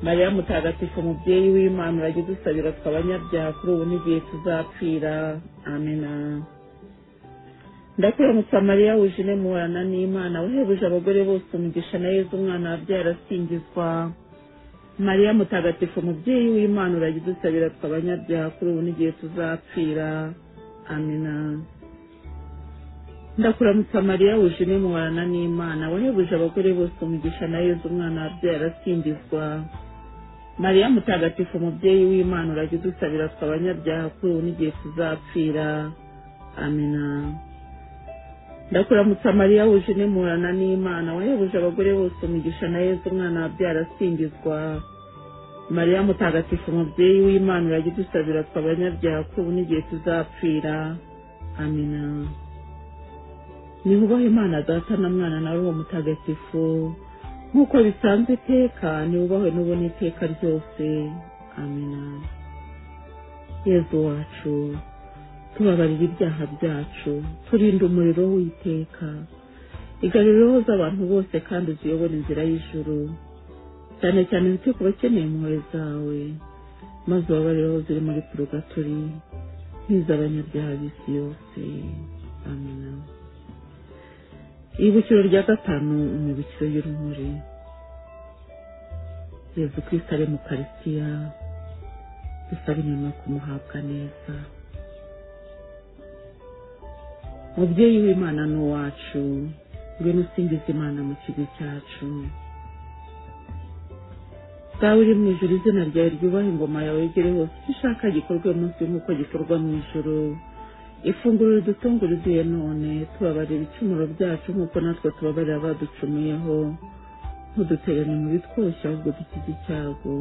mariya mutagatifu umubyeyi w'imana urajya udusabira twe abanyabyaha kuri ubu n'igihe tuzapfira amena ndakuramutsa mariya wujene muhorana n'imana wahebuje abagore bose umugisha na yezu umwana wabyaye arasingizwa mariya mutagatifu umubyeyi w'imana urajya udusabira twe abanyabyaha kuri ubu n'igihe tuzapfira amina ndakuramutsa mariya wujene muhorana n'imana wahebuje abagore bose umugisha na yezu umwana wabyaye arasingizwa mariya mutagatifu umubyeyi w'imana urajya udusabira twe abanyabyaha kuri ubu n'igihe tuzapfira amina ndakuramutsa mariya wujene muhorana n'imana wahebuje abagore bose umugisha na yezu umwana wabyaye arasingizwa mariya mutagatifu umubyeyi w'imana urajya udusabira twe abanyabyaha kuri ubu n'igihe tuzapfira amina nihubahe imana data na mwana na roho mutagatifu nk'uko bisanzwe iteka niwubahwe n'ubona iteka ryose amina yezu wacu tubabarira ibyaha byacu turinde umuriro w'iteka igarurireho z'abantu bose kandi uziyobora inzira y'ijuru cyane cyane wite ku bakeneye impuhwe zawe maze ubabarireho ziri muri purogaturi nk'iz'abanyabyaha b'isi yose amina ibukiro rya gatanu imibukiro y'urumuri yezu kristo ari mu karisitiya dusaba inyuma kumuhabwa neza mubyeyi w'imana ni uwacu ngwino usingiza imana mu kigo cyacu dawe uri mu ijoro izina ryawe ryubaha ingoma yawe yegere hose icyo ushaka gikorwe munsi nk'uko gikorwa mu ijoro ifunguro ridutunguriduye none tubabarira ibicumuro byacu nk'uko natwe tubabarira abaducumuyeho ntuduterane mu bitwoshya ahubwo dukize icyago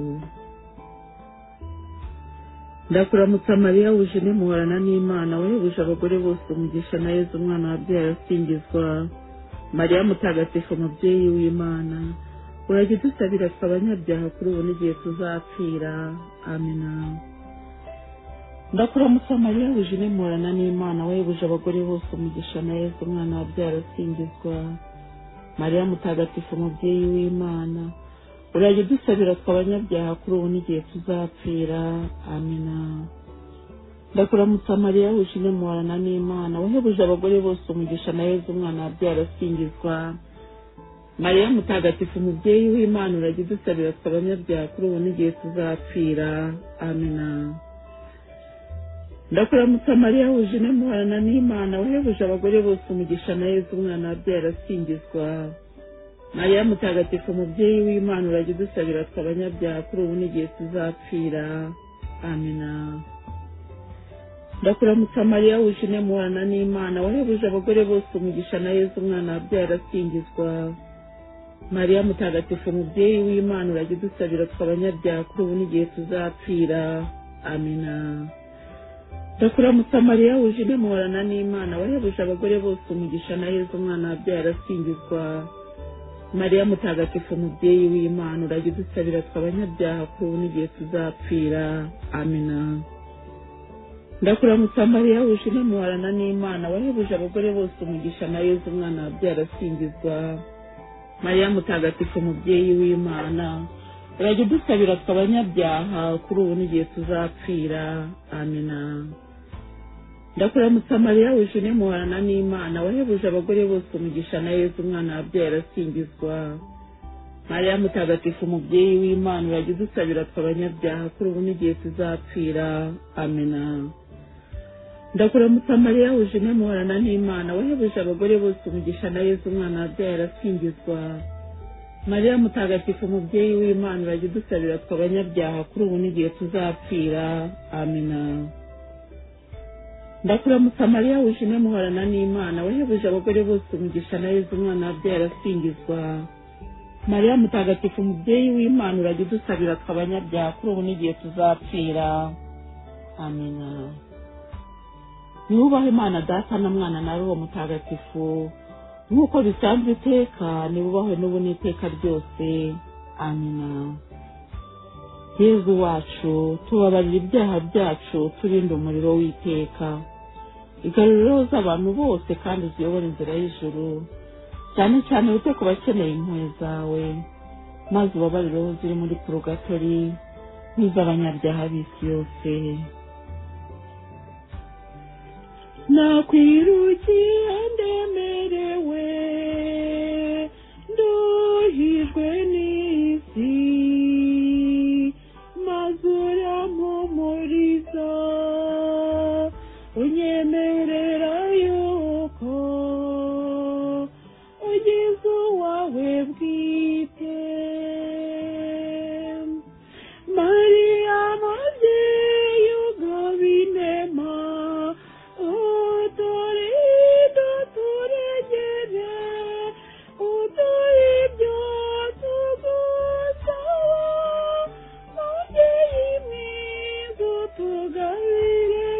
ndakuramutsa mariya wuje ntimuhorana n'imana wahebuje abagore bose umugisha na yezu umwana wabyaye asingizwa mariya mutagatifu mubyeyi w'imana urajya udusabira twe abanyabyaha kuri ubu n'igihe tuzapfira amina ndakuramutsa mariya wuje ntimuhorana n'imana wahebuje abagore bose umugisha na yezu umwana wabyaye asingizwa mariya mutagatifu mubyeyi w'imana urajya udusabira twe abanyabyaha kuri ubu n'igihe tuzapfira amina ndakuramutsa mariya wuje inyemuhorana n'imana wahebuje abagore bose umugisha na yezu umwana wabyara asingizwa mariya mutagatifu umubyeyi w'imana urajya udusabira twe abanyabyaha kuri ubu n'igihe tuzapfira amina ndakuramutsa mariya wuje inyemuhorana n'imana wahebuje abagore bose umugisha na yezu umwana wabyara asingizwa mariya mutagatifu umubyeyi w'imana urajya udusabira twe abanyabyaha kuri ubu n'igihe tuzapfira amina ndakuramutsa mariya wuje inyemuhorana n'imana wahebuje abagore bose umugisha na yezu umwana wabyara asingizwa mariya mutagatifu umubyeyi w'imana urajya udusabira twe abanyabyaha kuri ubu n'igihe tuzapfira amina ndakuramutsa mariya wuje inyemuhorana n'imana wahebuje abagore bose umugisha na yezu umwana wabyara asingizwa mariya mutagatifu umubyeyi w'imana urajya udusabira twe abanyabyaha kuri ubu n'igihe tuzapfira amina ndakuramutsa mariya wuje inyemuhorana n'imana wahebuje abagore bose umugisha na yezu umwana wabyara asingizwa mariya mutagatifu umubyeyi w'imana urajya udusabira twe abanyabyaha kuri ubu n'igihe tuzapfira amina ndakuramutsa mariya wuje inyemuhorana n'imana wahebuje abagore bose umugisha na yezu umwana wabyaye arasingizwa mariya mutagatifu umubyeyi w'imana urajya udusabira twe abanyabyaha kuri ubu n'igihe tuzapfira amena ndakuramutsa mariya wuje inyemuhorana n'imana wahebuje abagore bose umugisha na yezu umwana wabyaye arasingizwa mariya mutagatifu umubyeyi w'imana urajya udusabira twe abanyabyaha kuri ubu n'igihe tuzapfira amena ndakuramutsa mariya wuje inyemuhorana n'imana wahebuje abagore bose umugisha na yezu umwana wabyaye arasingizwa mariya mutagatifu umubyeyi w'imana urajya udusabira twe abanyabyaha kuri ubu n'igihe tuzapfira amina niwubahe imana data na mwana na roho mutagatifu nk'uko bisanzwe iteka niwubahwe n'ubu n'iteka ryose amina yezu wacu tubabarira ibyaha byacu turinde umuriro w'iteka igarurireho z'abantu bose kandi uziyobora inzira y'ijuru cyane cyane wite ku bakeneye impuhwe zawe maze ubabarireho ziri muri purogatori n'iz'abanyabyaha b'isi yose nakwirukiye ndemerewe nduhijwe n'isi maze urampumuriza unyemerera yuko ugeze uwawe bwite mariya mubyeyi ugaba inema uturido turegere uturi ibyo tugusaba mubyeyi mwiza utugabire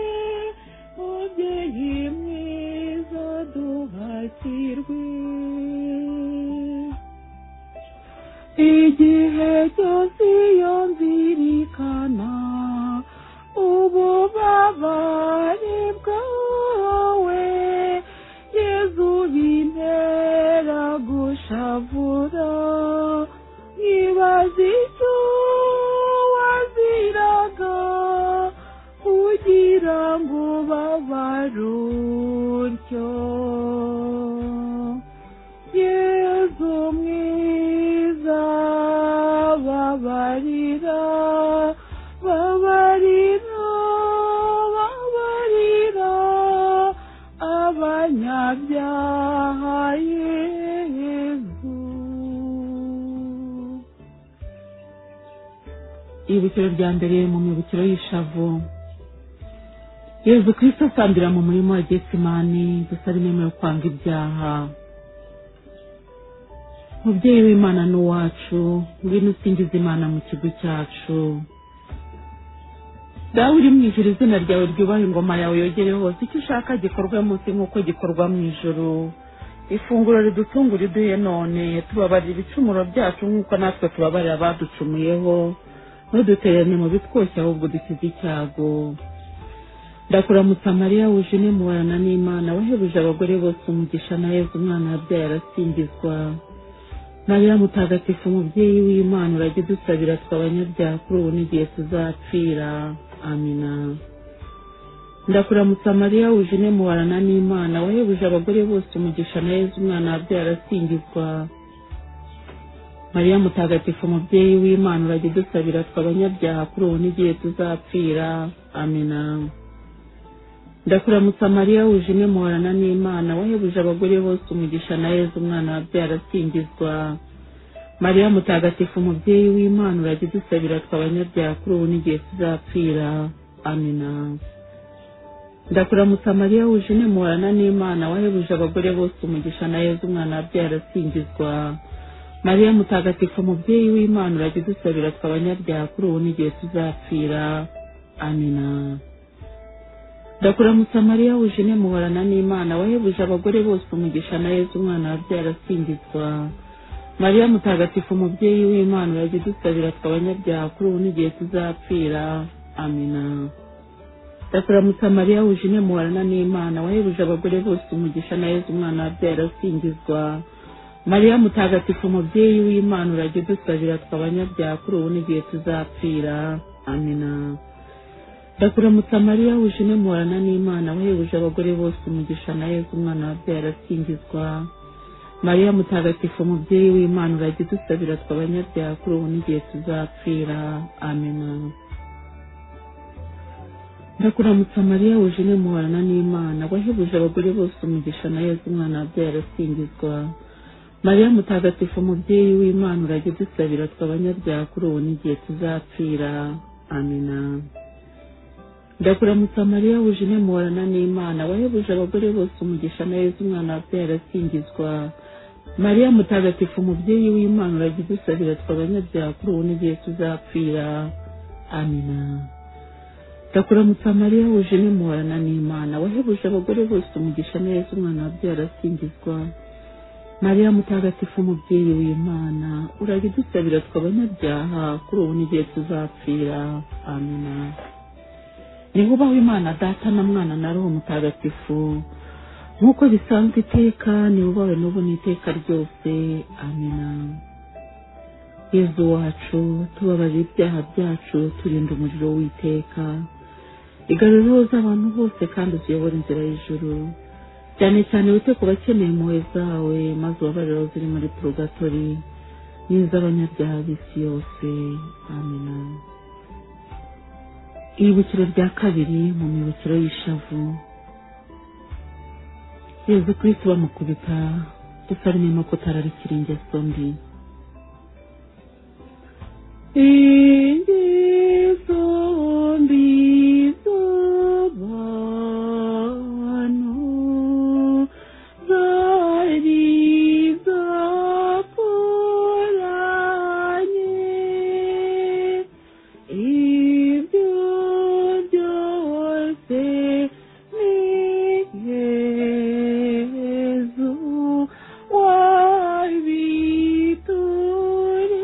mubyeyi rutyo yezu mwiza babarira babarira babarira abanyabyaha yezu ibukiro rya mbere mu mibukiro y'ishavu yezu kirisito asambira mu murima wa getsimani gusa ari yo kwanga ibyaha mubyeyi w'imana ni uwacu ngwino usingiza imana mu kigo cyacu dawe uri mu ijuru izina ryawe ryubaha ingoma yawe yogere hose icyo ushaka gikorwe munsi nk'uko gikorwa mu ijuru ifunguro ridutungura iduhe none tubabarira ibicumuro byacu nk'uko natwe tubabarira abaducumuyeho ntudutererane mu bitwoshye ahubwo dukize icyago ndakuramutsa mariya wuje mubana n'imana wahebuje abagore bose umugisha na yezu umwana wabyaye arasingizwa mariya mutagatifu umubyeyi w'imana urajya udusabira twe abanyabyaha kuri ubu n'igihe tuzapfira amina ndakuramutsa mariya wuje mubana n'imana wahebuje abagore bose umugisha na yezu umwana wabyaye arasingizwa mariya mutagatifu umubyeyi w'imana urajya udusabira twe abanyabyaha kuri ubu n'igihe tuzapfira amina ndakuramutsa mariya wuje muhorana n'imana wahebuje abagore bose umugisha na yezu umwana wabyara asingizwa mariya mutagatifu umubyeyi w'imana urajya udusabira twe abanyabyaha kuri ubu n'igihe tuzapfira amina ndakuramutsa mariya wuje muhorana n'imana wahebuje abagore bose umugisha na yezu umwana wabyara asingizwa mariya mutagatifu umubyeyi w'imana urajya udusabira twe abanyabyaha kuri ubu n'igihe tuzapfira amina ndakuramutsa mariya wuje muhorana n'imana wahebuje abagore bose umugisha na yezu umwana wabyara asingizwa mariya mutagatifu umubyeyi w'imana urajya udusabira twe abanyabyaha kuri ubu n'igihe tuzapfira amina ndakuramutsa mariya wuje muhorana n'imana wahebuje abagore bose umugisha na yezu umwana wabyara asingizwa mariya mutagatifu umubyeyi w'imana urajya udusabira twe abanyabyaha kuri ubu n'igihe tuzapfira amina ndakuramutsa mariya wuje muhorana n'imana wahebuje abagore bose umugisha na yezu umwana wabyaye arasingizwa mariya mutagatifu umubyeyi w'imana urajya udusabira twe abanyabyaha kuri ubu n'igihe tuzapfira amina ndakuramutsa mariya wuje muhorana n'imana wahebuje abagore bose umugisha na yezu umwana wabyaye arasingizwa mariya mutagatifu umubyeyi w'imana urajya udusabira twe abanyabyaha kuri ubu n'igihe tuzapfira amina ndakuramutsa mariya wuje muhorana n'imana wahebuje abagore bose umugisha na yezu umwana wabyaye arasingizwa mariya mutagatifu umubyeyi w'imana urajya udusabira twe abanyabyaha kuri ubu n'igihe tuzapfira amina ndakuramutsa mariya wuje muhorana n'imana wahebuje abagore bose umugisha na yezu umwana wabyaye arasingizwa mariya mutagatifu umubyeyi w'imana urajya udusabira twe abanyabyaha kuri ubu n'igihe tuzapfira amina niho ubaho imana data na mwana na roho mutagatifu nk'uko bisanzwe iteka niwe ubawe n'ubu n'iteka ryose amina yezu wacu tubabarira ibyaha byacu turinda umuriro w'iteka igarura roza abantu bose kandi uziyobora inzira y'ijuru cyane cyane wite ku bakeneye impuhwe zawe maze ubabarire ziri muri purogatori n'iz'abanyabyaha b'isi yose amina ibukiro rya kabiri mu mibukiro y'ishavu yezu kirisi bamukubita dusarimo ko utararikira ingeso mbi ingeso mbi z'abantu zari zakoranye ibyo byose ni yezu wabitureye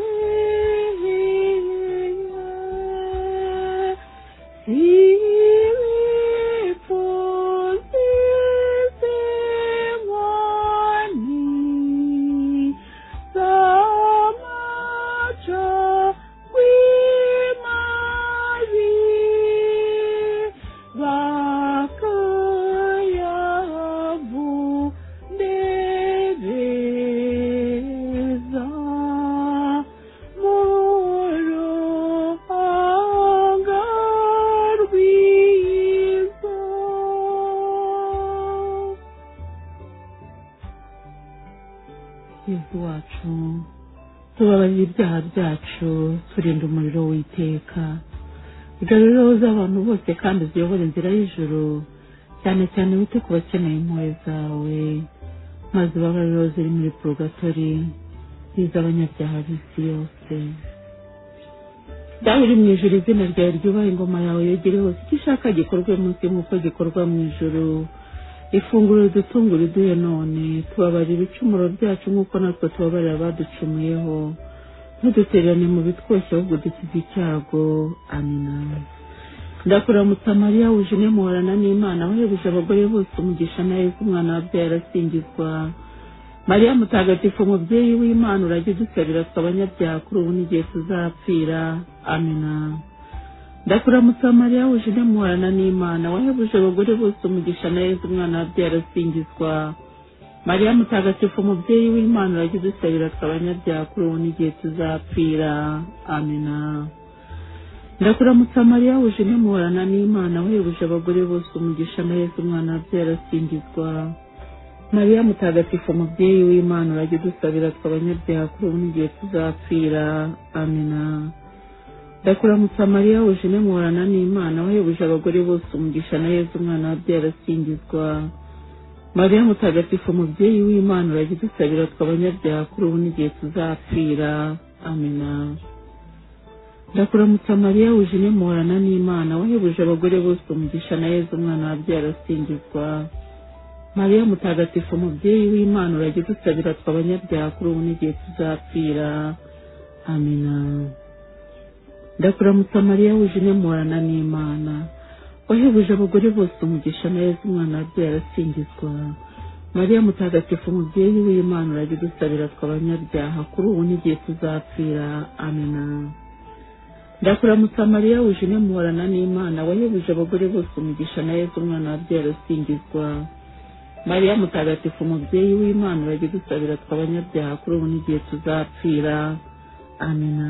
yezu wacu tubabarira ibyaha byacu turinda umuriro w'iteka garurira z'abantu bose kandi uziyobora inzira y'ijoro cyane cyane wite ku bakeneye impuhwe zawe maze ubabariro ziri muri porogatori n'iz'abanyabyaha b'isi yose dawe uri mu ijoro izina ryawe ryubaha ingoma yawe yegere hose icyo ushaka gikorwe munsi nk'uko gikorwa mu ijoro ifunguro ridutunga uriduhe none tubabarira ibicumuro byacu nk'uko natwe tubabarira abaducumuyeho ntudutererane mu bitwoshye ahubwo dukize icyago amina ndakuramutsa mariya wujune muhorana n'imana wahebuje abagore bose umugisha na yezu umwana wabyaye arasingizwa mariya mutagatifu umubyeyi w'imana urajya udusabira twe abanyabyaha kuri ubu n'igihe tuzapfira amina ndakuramutsa mariya wujune muhorana n'imana wahebuje abagore bose umugisha na yezu umwana wabyaye arasingizwa mariya mutagatifu umubyeyi w'imana urajya udusabira twe abanyabyaha kuri ubu n'igihe tuzapfira amina ndakuramutsa mariya wuje muhorana n'imana wehebuje abagore bose umugisha na yesu umwana wabyaye arasingizwa mariya mutagatifu umubyeyi w'imana urajya udusabira twe abanyabyaha kuri ubu n'igihe tuzapfira amina ndakuramutsa mariya wuje muhorana n'imana wehebuje abagore bose umugisha na yesu umwana wabyaye arasingizwa mariya mutagatifu umubyeyi w'imana urajya udusabira twe abanyabyaha kuri ubu n'igihe tuzapfira amina ndakuramutsa mariya wujine muhorana n'imana wahebuje abagore bose umugisha na yezu umwana wabyaye arasingizwa mariya mutagatifu umubyeyi w'imana urajya udusabira twe abanyabyaha kuri ubu n'igihe tuzapfira amina ndakuramutsa mariya wujine muhorana n'imana wahebuje abagore bose umugisha na yezu umwana wabyaye arasingizwa mariya mutagatifu umubyeyi w'imana urajya udusabira twe abanyabyaha kuri ubu n'igihe tuzapfira amina ndakuramutsa mariya wujine muhorana n'imana wahebuje abagore bose umugisha na yezu umwana wabyaye arasingizwa mariya mutagatifu umubyeyi w'imana urajya udusabira twe abanyabyaha kuri ubu n'igihe tuzapfira amina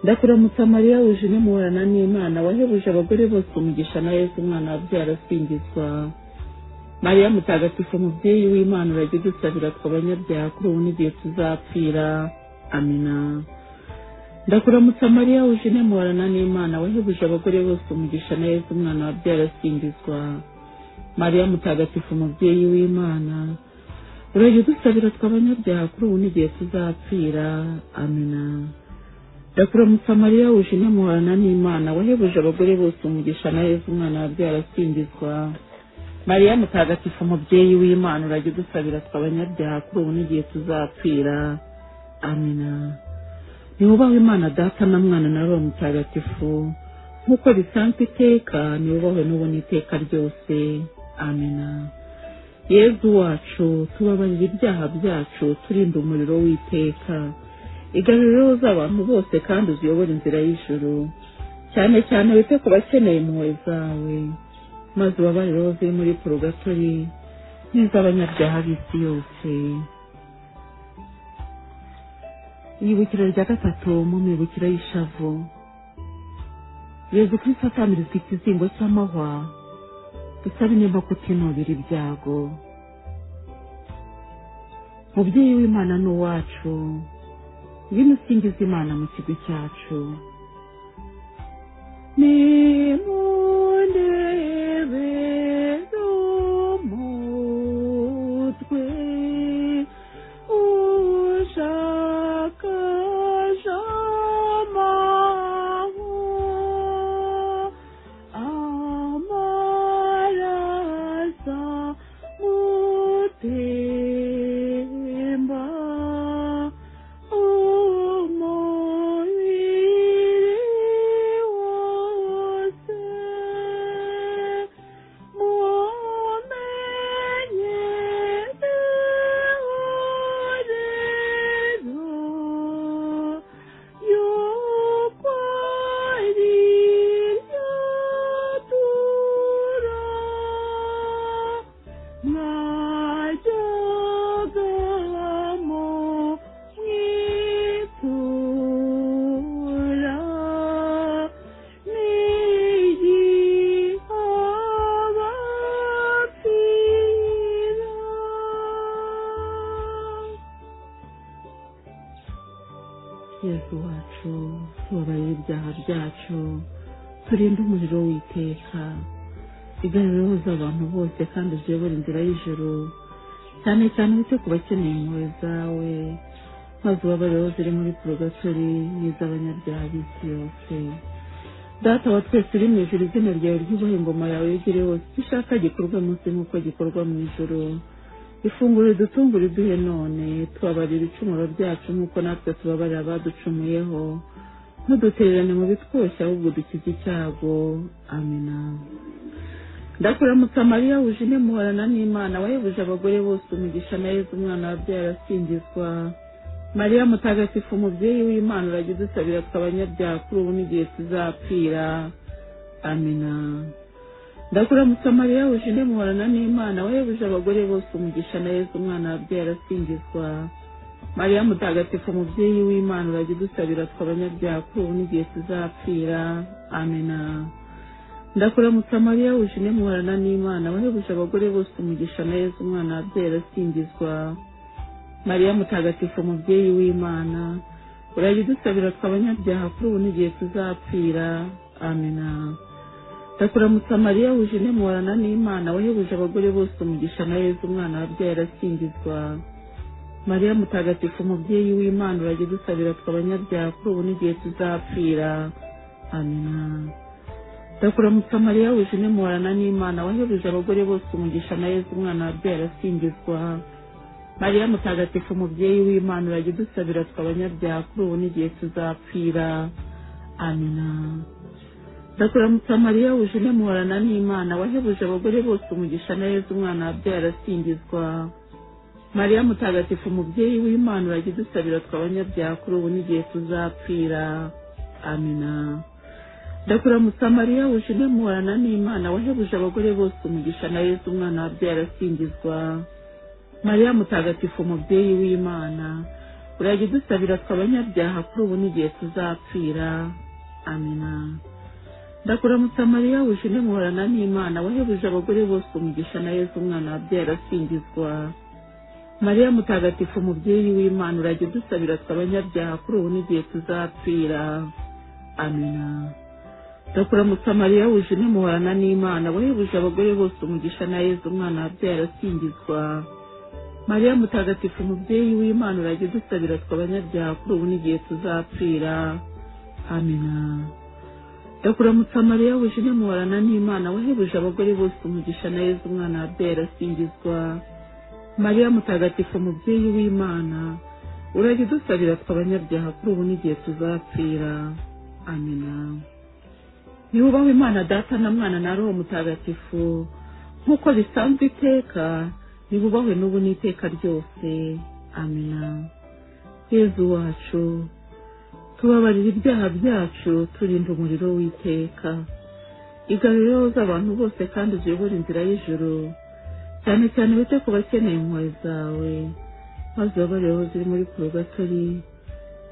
ndakuramutsa mariya wujine muhorana n'imana wahebuje abagore bose umugisha na yezu umwana wabyaye arasingizwa mariya mutagatifu umubyeyi w'imana urajya udusabira twe abanyabyaha kuri ubu n'igihe tuzapfira amina ndakuramutsa mariya wujine muhorana n'imana wahebuje abagore bose umugisha na yezu umwana wabyaye arasingizwa mariya mutagatifu umubyeyi w'imana urajya udusabira twe abanyabyaha kuri ubu n'igihe tuzapfira amina ndakuramutsa mariya wujine muhorana n'imana wahebuje abagore bose umugisha na yezu umwana wabyaye arasingizwa mariya mutagatifu umubyeyi w'imana urajya udusabira twe abanyabyaha kuri ubu n'igihe tuzapfira amina niwubahwe imana data na mwana na roho mutagatifu nk'uko bisanzwe iteka niwubahwe n'ubu n'iteka ryose amina yezu wacu tubabarira ibyaha byacu turinda umuriro w'iteka igaruriro z'abantu bose kandi uziyobora inzira y'ijoro cyane cyane wite ku bakeneye impuhwe zawe maze ubabariro ziri muri porogatori n'iz'abanyabyaha b'isi yose ibibukiro rya gatatu mu mibukiro y'ishavu yezu kristo atamirizwa ikizingo cy'amahwa dusabe nimba kutinubira ibyago mubyeyi w'imana ni uwacu ngwino usingiza imana mu kigo cyacu nimundebere umutwe ushakasha amahoro amarasa mutemba umubiri wose Mwitura Thank yesu wacu tubabarire ibyaha byacu turinde umuriro w'iteka igarure hose abantu bose kandi uziyobore inzira y'ijoro cyane cyane wite ku bakeneye impuhwe zawe maze ubabarire aho ziri muri porogatori n'iz'abanyabyaha b'isi yose data wa twese uri mu ijuru izina ryawe ryubahe ingoma yawe yegere hose icyo ushaka gikorwa munsi nk'uko gikorwa mu ijoro ifunguro dutungure uduhe none tubabarira ibicumuro byacu nk'uko natwe tubabarira abaducumuyeho ntudutererane mu bitwoshya ahubwo dukize icyago amina ndakuramutsa mariya wuje intemuhorana n'imana wahebuje abagore bose umugisha na yezu umwana wabyaye arasingizwa mariya mutagatifu umubyeyi w'imana urajya udusabira tw'abanyabyaha kuri ubu n'igihe tuzapfira amina ndakuramutsa mariya wuje intemuhorana n'imana wahebuje abagore bose umugisha na yezu umwana wabyaye arasingizwa mariya mutagatifu umubyeyi w'imana urajya udusabira tw'abanyabyaha kuri ubu n'igihe tuzapfira amina ndakuramutsa mariya wuje intemuhorana n'imana wahebuje abagore bose umugisha na yezu umwana wabyaye arasingizwa mariya mutagatifu umubyeyi w'imana urajya udusabira tw'abanyabyaha kuri ubu n'igihe tuzapfira amina ndakuramutsa mariya wuje intemuhorana n'imana wahebuje abagore bose umugisha na yezu umwana wabyaye arasingizwa mariya mutagatifu umubyeyi w'imana urajya udusabira tw'abanyabyaha kuri ubu n'igihe tuzapfira amina ndakuramutsa mariya wuje intemuhorana n'imana wahebuje abagore bose umugisha na yezu umwana wabyaye arasingizwa mariya mutagatifu umubyeyi w'imana urajya udusabira tw'abanyabyaha kuri ubu n'igihe tuzapfira amina ndakuramutsa mariya wuje intemuhorana n'imana wahebuje abagore bose umugisha na yezu umwana wabyaye arasingizwa mariya mutagatifu umubyeyi w'imana urajya udusabira tw'abanyabyaha kuri ubu n'igihe tuzapfira amina ndakuramutsa mariya wuje intemuhorana n'imana wahebuje abagore bose umugisha na yezu umwana wabyaye arasingizwa mariya mutagatifu umubyeyi w'imana urajya udusabira tw'abanyabyaha kuri ubu n'igihe tuzapfira amina ndakuramutsa mariya wuje intemuhorana n'imana wahebuje abagore bose umugisha na yezu umwana wabyaye arasingizwa mariya mutagatifu umubyeyi w'imana urajya udusabira tw'abanyabyaha kuri ubu n'igihe tuzapfira amina ndakuramutsa mariya wuje intemuhorana n'imana wahebuje abagore bose umugisha na yezu umwana wabyaye arasingizwa mariya mutagatifu umubyeyi w'imana urajya udusabira tw'abanyabyaha kuri ubu n'igihe tuzapfira amina ndakuramutsa mariya wuje intemuhorana n'imana wahebuje abagore bose umugisha na yezu umwana wabyaye arasingizwa mariya mutagatifu umubyeyi w'imana urajya udusabira tw'abanyabyaha kuri ubu n'igihe tuzapfira amina niwubaho imana data na mwana na roho mutagatifu nk'uko bisanzwe iteka nibubahwe n'ubu n'iteka ryose amina yezu wacu tubabarira ibyaha byacu turinda umuriro w'iteka igarureho z'abantu bose kandi uziyobore inzira y'ijoro cyane cyane wite ku bakeneye impuhwe zawe maze ubabareho ziri muri porogatori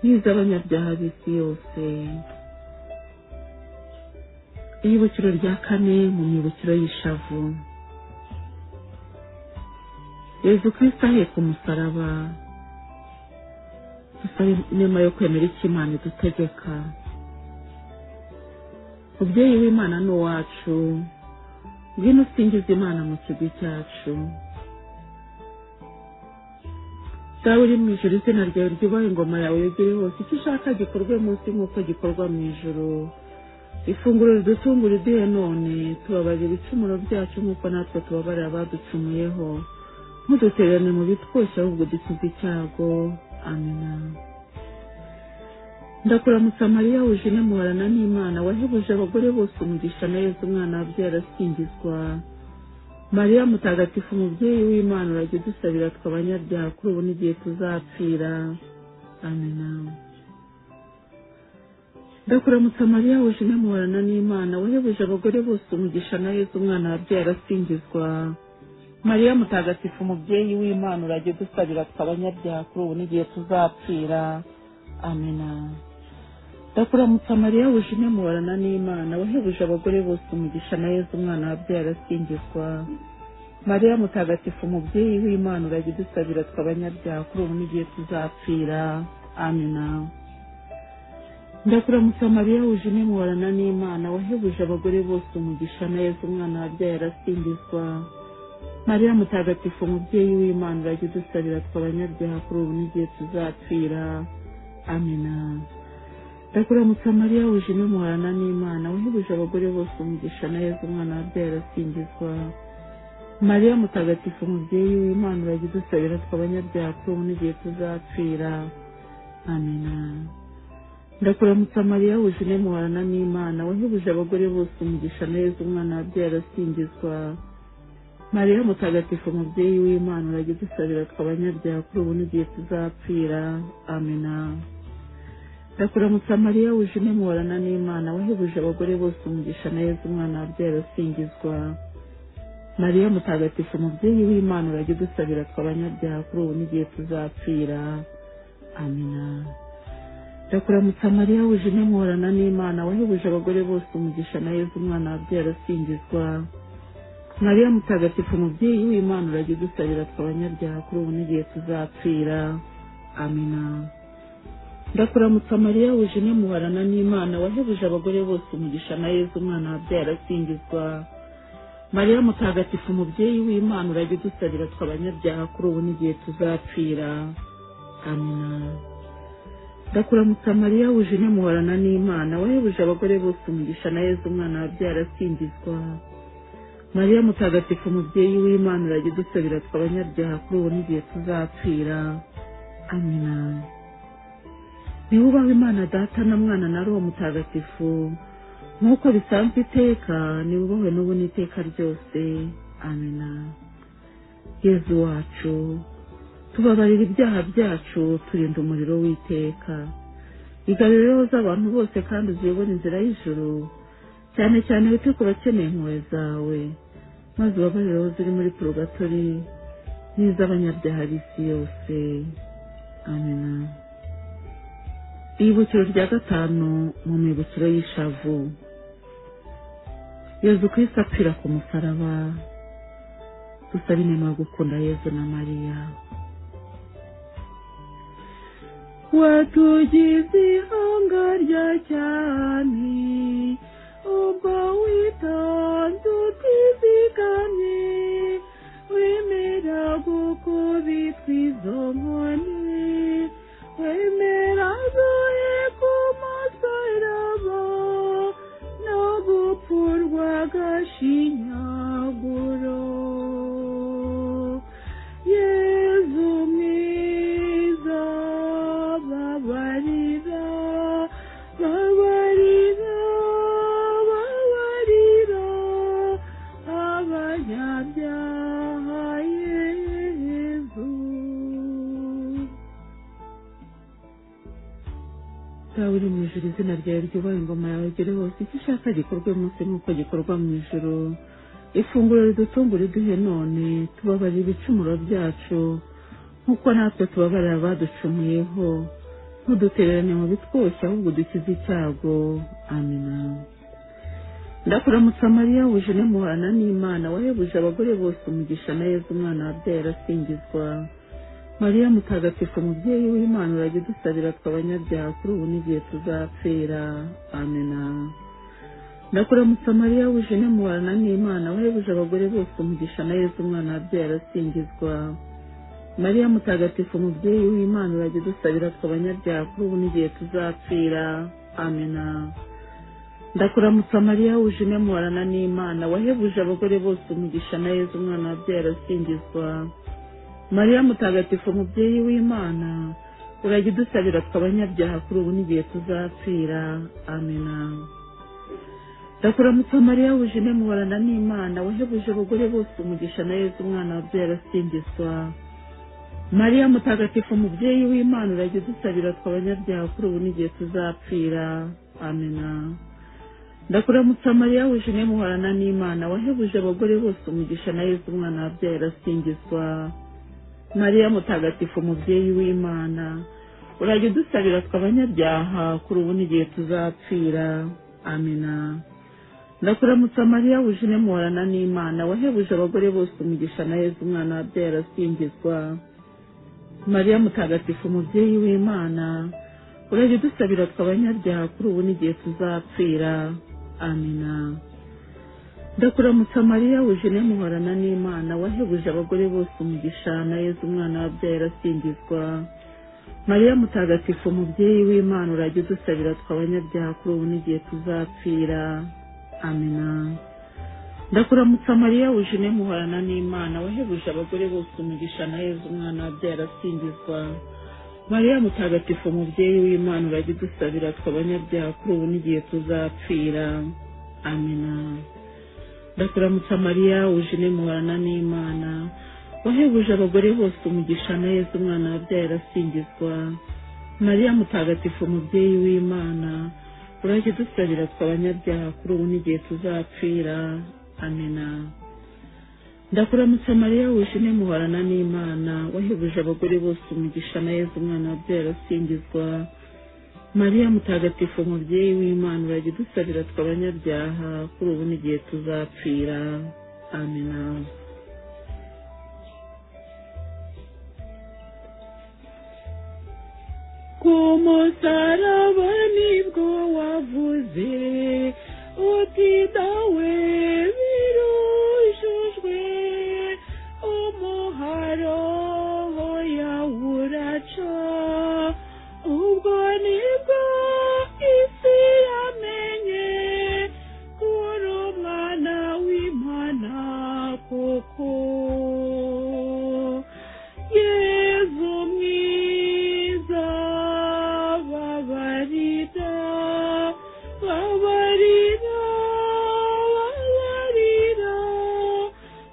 n'iz'abanyabyaha b'isi yose iyibukiro rya kane mu myibukiro y'ishavu yezu kirisita aheka umusaraba dusabe inema yo kwemera icyo imana idutegeka mubyeyi w'imana ni uwacu ngwino usingiza imana mu kigwi cyacu dawe uri mu ijoro izina ryawe ryubahe ingoma yawe yegere hose icyo ushaka gikorwe munsi nk'uko gikorwa mu ijoro ifunguro ridutungura uduhe none tubabarira ibicumuro byacu nk'uko natwe tubabarira abaducumuyeho ntudutererane mu bitwose ahubwo dukize icyago amina ndakuramutsa mariya wuje intemuhorana n'imana wahebuje abagore bose umugisha na yezu umwana wabyaye arasingizwa mariya mutagatifu umubyeyi w'imana urajya udusabira tw'abanyabyaha kuri ubu n'igihe tuzapfira amina ndakuramutsa mariya wuje intemuhorana n'imana wahebuje abagore bose umugisha na yezu umwana wabyaye arasingizwa mariya mutagatifu umubyeyi w'imana urajya udusabira tw'abanyabyaha kuri ubu n'igihe tuzapfira amina ndakuramutsa mariya wuje intemuhorana n'imana wahebuje abagore bose umugisha na yezu umwana wabyaye arasingizwa mariya mutagatifu umubyeyi w'imana urajya udusabira tw'abanyabyaha kuri ubu n'igihe tuzapfira amina ndakuramutsa mariya wuje imimorana n'imana wahebuje abagore bose umugisha na yezu umwana wabyaye arasingizwa mariya mutagatifu umubyeyi w'imana urajya udusabira twe abanyabyaha kuri ubu n'igihe tuzapfira amina ndakuramutsa mariya wuje imimorana n'imana wahebuje abagore bose umugisha na yezu umwana wabyaye arasingizwa mariya mutagatifu umubyeyi w'imana urajya udusabira twe abanyabyaha kuri ubu n'igihe tuzapfira amina ndakuramutsa mariya wuje muharana n'imana wahebuje abagore bose umugisha neza umwana wabyaye arasingizwa mariya mutagatifu umubyeyi w'imana urajya udusabira twe abanyabyaha kuri ubu n'igihe tuzapfira amina ndakuramutsa mariya wuje muharana n'imana wahebuje abagore bose umugisha neza umwana wabyaye arasingizwa mariya mutagatifu umubyeyi w'imana urajya udusabira twe abanyabyaha kuri ubu n'igihe tuzapfira amina ndakuramutsa mariya wuje intemorana n'imana wahebuje abagore bose umugisha na yezu umwana wabyaye arasingizwa mariya mutagatifu umubyeyi w'imana urajya udusabira twe abanyabyaha kuri ubu n'igihe tuzapfira amina ndakuramutsa mariya wuje intemorana n'imana wahebuje abagore bose umugisha na yezu umwana wabyaye arasingizwa mariya mutagatifu umubyeyi w'imana urajya udusabira twe abanyabyaha kuri ubu n'igihe tuzapfira amina ndakuramutsa mariya wuje intemorana n'imana wahebuje abagore bose umugisha na yezu umwana wabyaye arasingizwa mariya mutagatifu umubyeyi w'imana urajya udusabira twe abanyabyaha kuri ubu n'igihe tuzapfira amina niwe ubaho imana data na mwana na roho mutagatifu nk'uko bisanzwe iteka niwe ubaho n'ubu n'iteka ryose amina yezu wacu tubabarira ibyaha byacu turinda umuriro w'iteka igarurire rero z'abantu bose kandi uziyobora inzira y'ijoro cyane cyane wite ku bakeneye impuhwe zawe maze ubabarire aho ziri muri purogatori n'iz'abanyabyaha b'isi yose amina ibukiro rya gatanu mu mibukiro y'ishavu yezu kwisi apfira ku musaraba dusabe inema yo gukunda yezu na mariya watugize ihanga rya cyane ubwo witonze utizigamye wemera gukubitwa izo nkoni wemera agoye ku musaraba no gupfurwa agashinyaguro yezu mwiza babarira babarira babarira abanyabyaha yezu dawe uri mu ijuru izina ryawe ryubahe ingoma yawe igere hose icyo ushaka gikorwe munsi nk'uko gikorwa mu ijuru ifunguro ridutungura iduhe none tubabarira ibicumuro byacu nk'uko natwe tubabarira abaducumuyeho ntudutererane mu bitwoshya ahubwo dukize icyago amina ndakuramutsa mariya wuje muhana n'imana wahebuje abagore bose umugisha na yezu umwana wabyaye arasingizwa mariya mutagatifu umubyeyi w'imana urajya udusabira twe abanyabyaha kuri ubu n'igihe tuzapfira amena ndakuramutsa mariya wuje muhana n'imana wahebuje abagore bose umugisha na yezu umwana wabyaye arasingizwa mariya mutagatifu umubyeyi w'imana urajya udusabira twe abanyabyaha kuri ubu n'igihe tuzapfira amena ndakuramutsa mariya wuje muhana n'imana wahebuje abagore bose umugisha na yezu umwana wabyaye arasingizwa mariya mutagatifu umubyeyi w'imana urajya udusabira twe abanyabyaha kuri ubu n'igihe tuzapfira amena ndakuramutsa mariya wuje muhorana n'imana wahebuje abagore bose umugisha na yezu umwana wabyaye arasingizwa mariya mutagatifu umubyeyi w'imana urajya udusabira twe abanyabyaha kuri ubu n'igihe tuzapfira amena ndakuramutsa mariya wuje muhorana n'imana wahebuje abagore bose umugisha na yezu umwana wabyaye arasingizwa mariya mutagatifu umubyeyi w'imana urajya udusabira twe abanyabyaha kuri ubu n'igihe tuzapfira amina ndakuramutsa mariya wuje muhorana n'imana wahebuje abagore bose umugisha na yezu umwana wabyaye arasingizwa mariya mutagatifu umubyeyi w'imana urajye dusabira twe abanyabyaha kuri ubu n'igihe tuzapfira amina ndakuramutsa mariya wujene muhorana n'imana wahebuje abagore bose umugisha na yezu umwana wabyaye arasingizwa mariya mutagatifu umubyeyi w'imana urajye udusabira twe abanyabyaha kuri ubu n'igihe tuzapfira amina ndakuramutsa mariya wujene muhorana n'imana wahebuje abagore bose umugisha na yezu umwana wabyaye arasingizwa mariya mutagatifu umubyeyi w'imana urajya udusabira twe abanyabyaha kuri ubu n'igihe tuzapfira amina ndakuramutsa mariya wujene muhorana n'imana wahebuje abagore bose umugisha na yezu umwana wabyaye arasingizwa mariya mutagatifu umubyeyi w'imana urajya udusabira twe abanyabyaha kuri ubu n'igihe tuzapfira amina ndakuramutsa mariya wishimye muhorana n'imana wahebuje abagore bose umugisha na yezu umwana wabyaye arasingizwa mariya mutagatifu umubyeyi w'imana urajya udusabira twe abanyabyaha kuri ubu n'igihe tuzapfira amina ku musaraba nibwo wavuze uti dawe birujujwe umuharo yawuraca ubwo nibwo isi yamenye kuri umwana w'imana koko yezu mwiza babarira babarira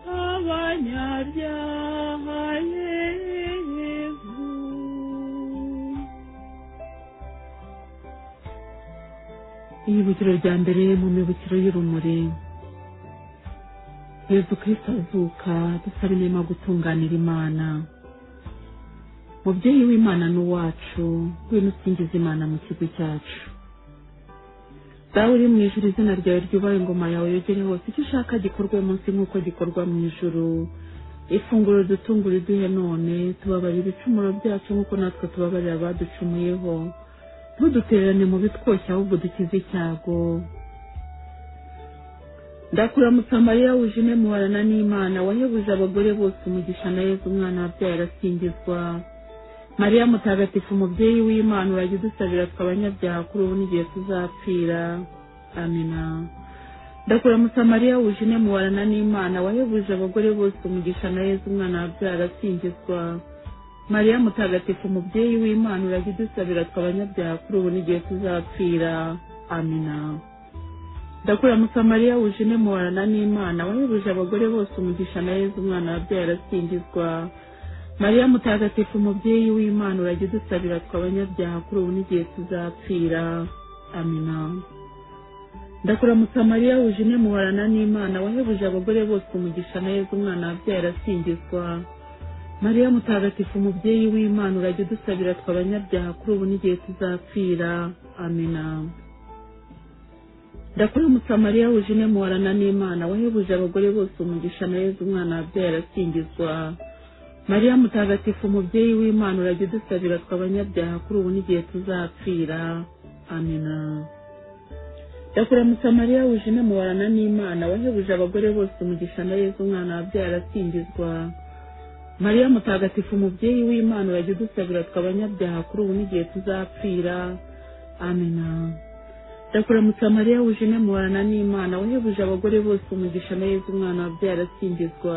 babarira abanyabyaha yezu iyibukiro rya mbere mu mibukiro y'urumuri yezu kirisita azuka dusaba inema gutunganira imana mubyeyi w'imana n'uwacu ngwino usingiza imana mu kigo cyacu dawe uri mu ijuru izina ryawe ryubahe ingoma yawe yogere hose icyo ushaka gikorwe munsi nk'uko gikorwa mu ijuru ifunguro dutungura iduhe none tubabarira ibicumuro byacu nk'uko natwe tubabarira abaducumuyeho ntudutererane mu bitwoshya ahubwo dukize icyago ndakuramutsa mariya wujine muharana n'imana wahebuje abagore bose umugisha na yezu umwana wabyaye arasingizwa mariya mutagatifu umubyeyi w'imana urajya udusabira twe abanyabyaha kuri ubu n'igihe tuzapfira amina ndakuramutsa mariya wujine muharana n'imana wahebuje abagore bose umugisha na yezu umwana wabyaye arasingizwa mariya mutagatifu umubyeyi w'imana urajya udusabira twe abanyabyaha kuri ubu n'igihe tuzapfira amina ndakuramutsa mariya wujine muhorana n'imana wahebuje abagore bose umugisha na yezu umwana wabyaye arasingizwa mariya mutagatifu umubyeyi w'imana urajya udusabira twe abanyabyaha kuri ubu n'igihe tuzapfira amina ndakuramutsa mariya wujine muhorana n'imana wahebuje abagore bose umugisha na yezu umwana wabyaye arasingizwa mariya mutagatifu umubyeyi w'imana urajya udusabira twe abanyabyaha kuri ubu n'igihe tuzapfira amina ndakuramutsa mariya wujine muhorana n'imana wahebuje abagore bose umugisha na yezu umwana wabyaye arasingizwa mariya mutagatifu umubyeyi w'imana urajya udusabira twe abanyabyaha kuri ubu n'igihe tuzapfira amina ndakuramutsa mariya wujine muhorana n'imana wahebuje abagore bose umugisha na yezu umwana wabyaye arasingizwa mariya mutagatifu umubyeyi w'imana urajya udusabira twe abanyabyaha kuri ubu n'igihe tuzapfira amina ndakuramutsa mariya wujine muhorana n'imana wahebuje abagore bose umugisha na yezu umwana wabyaye arasingizwa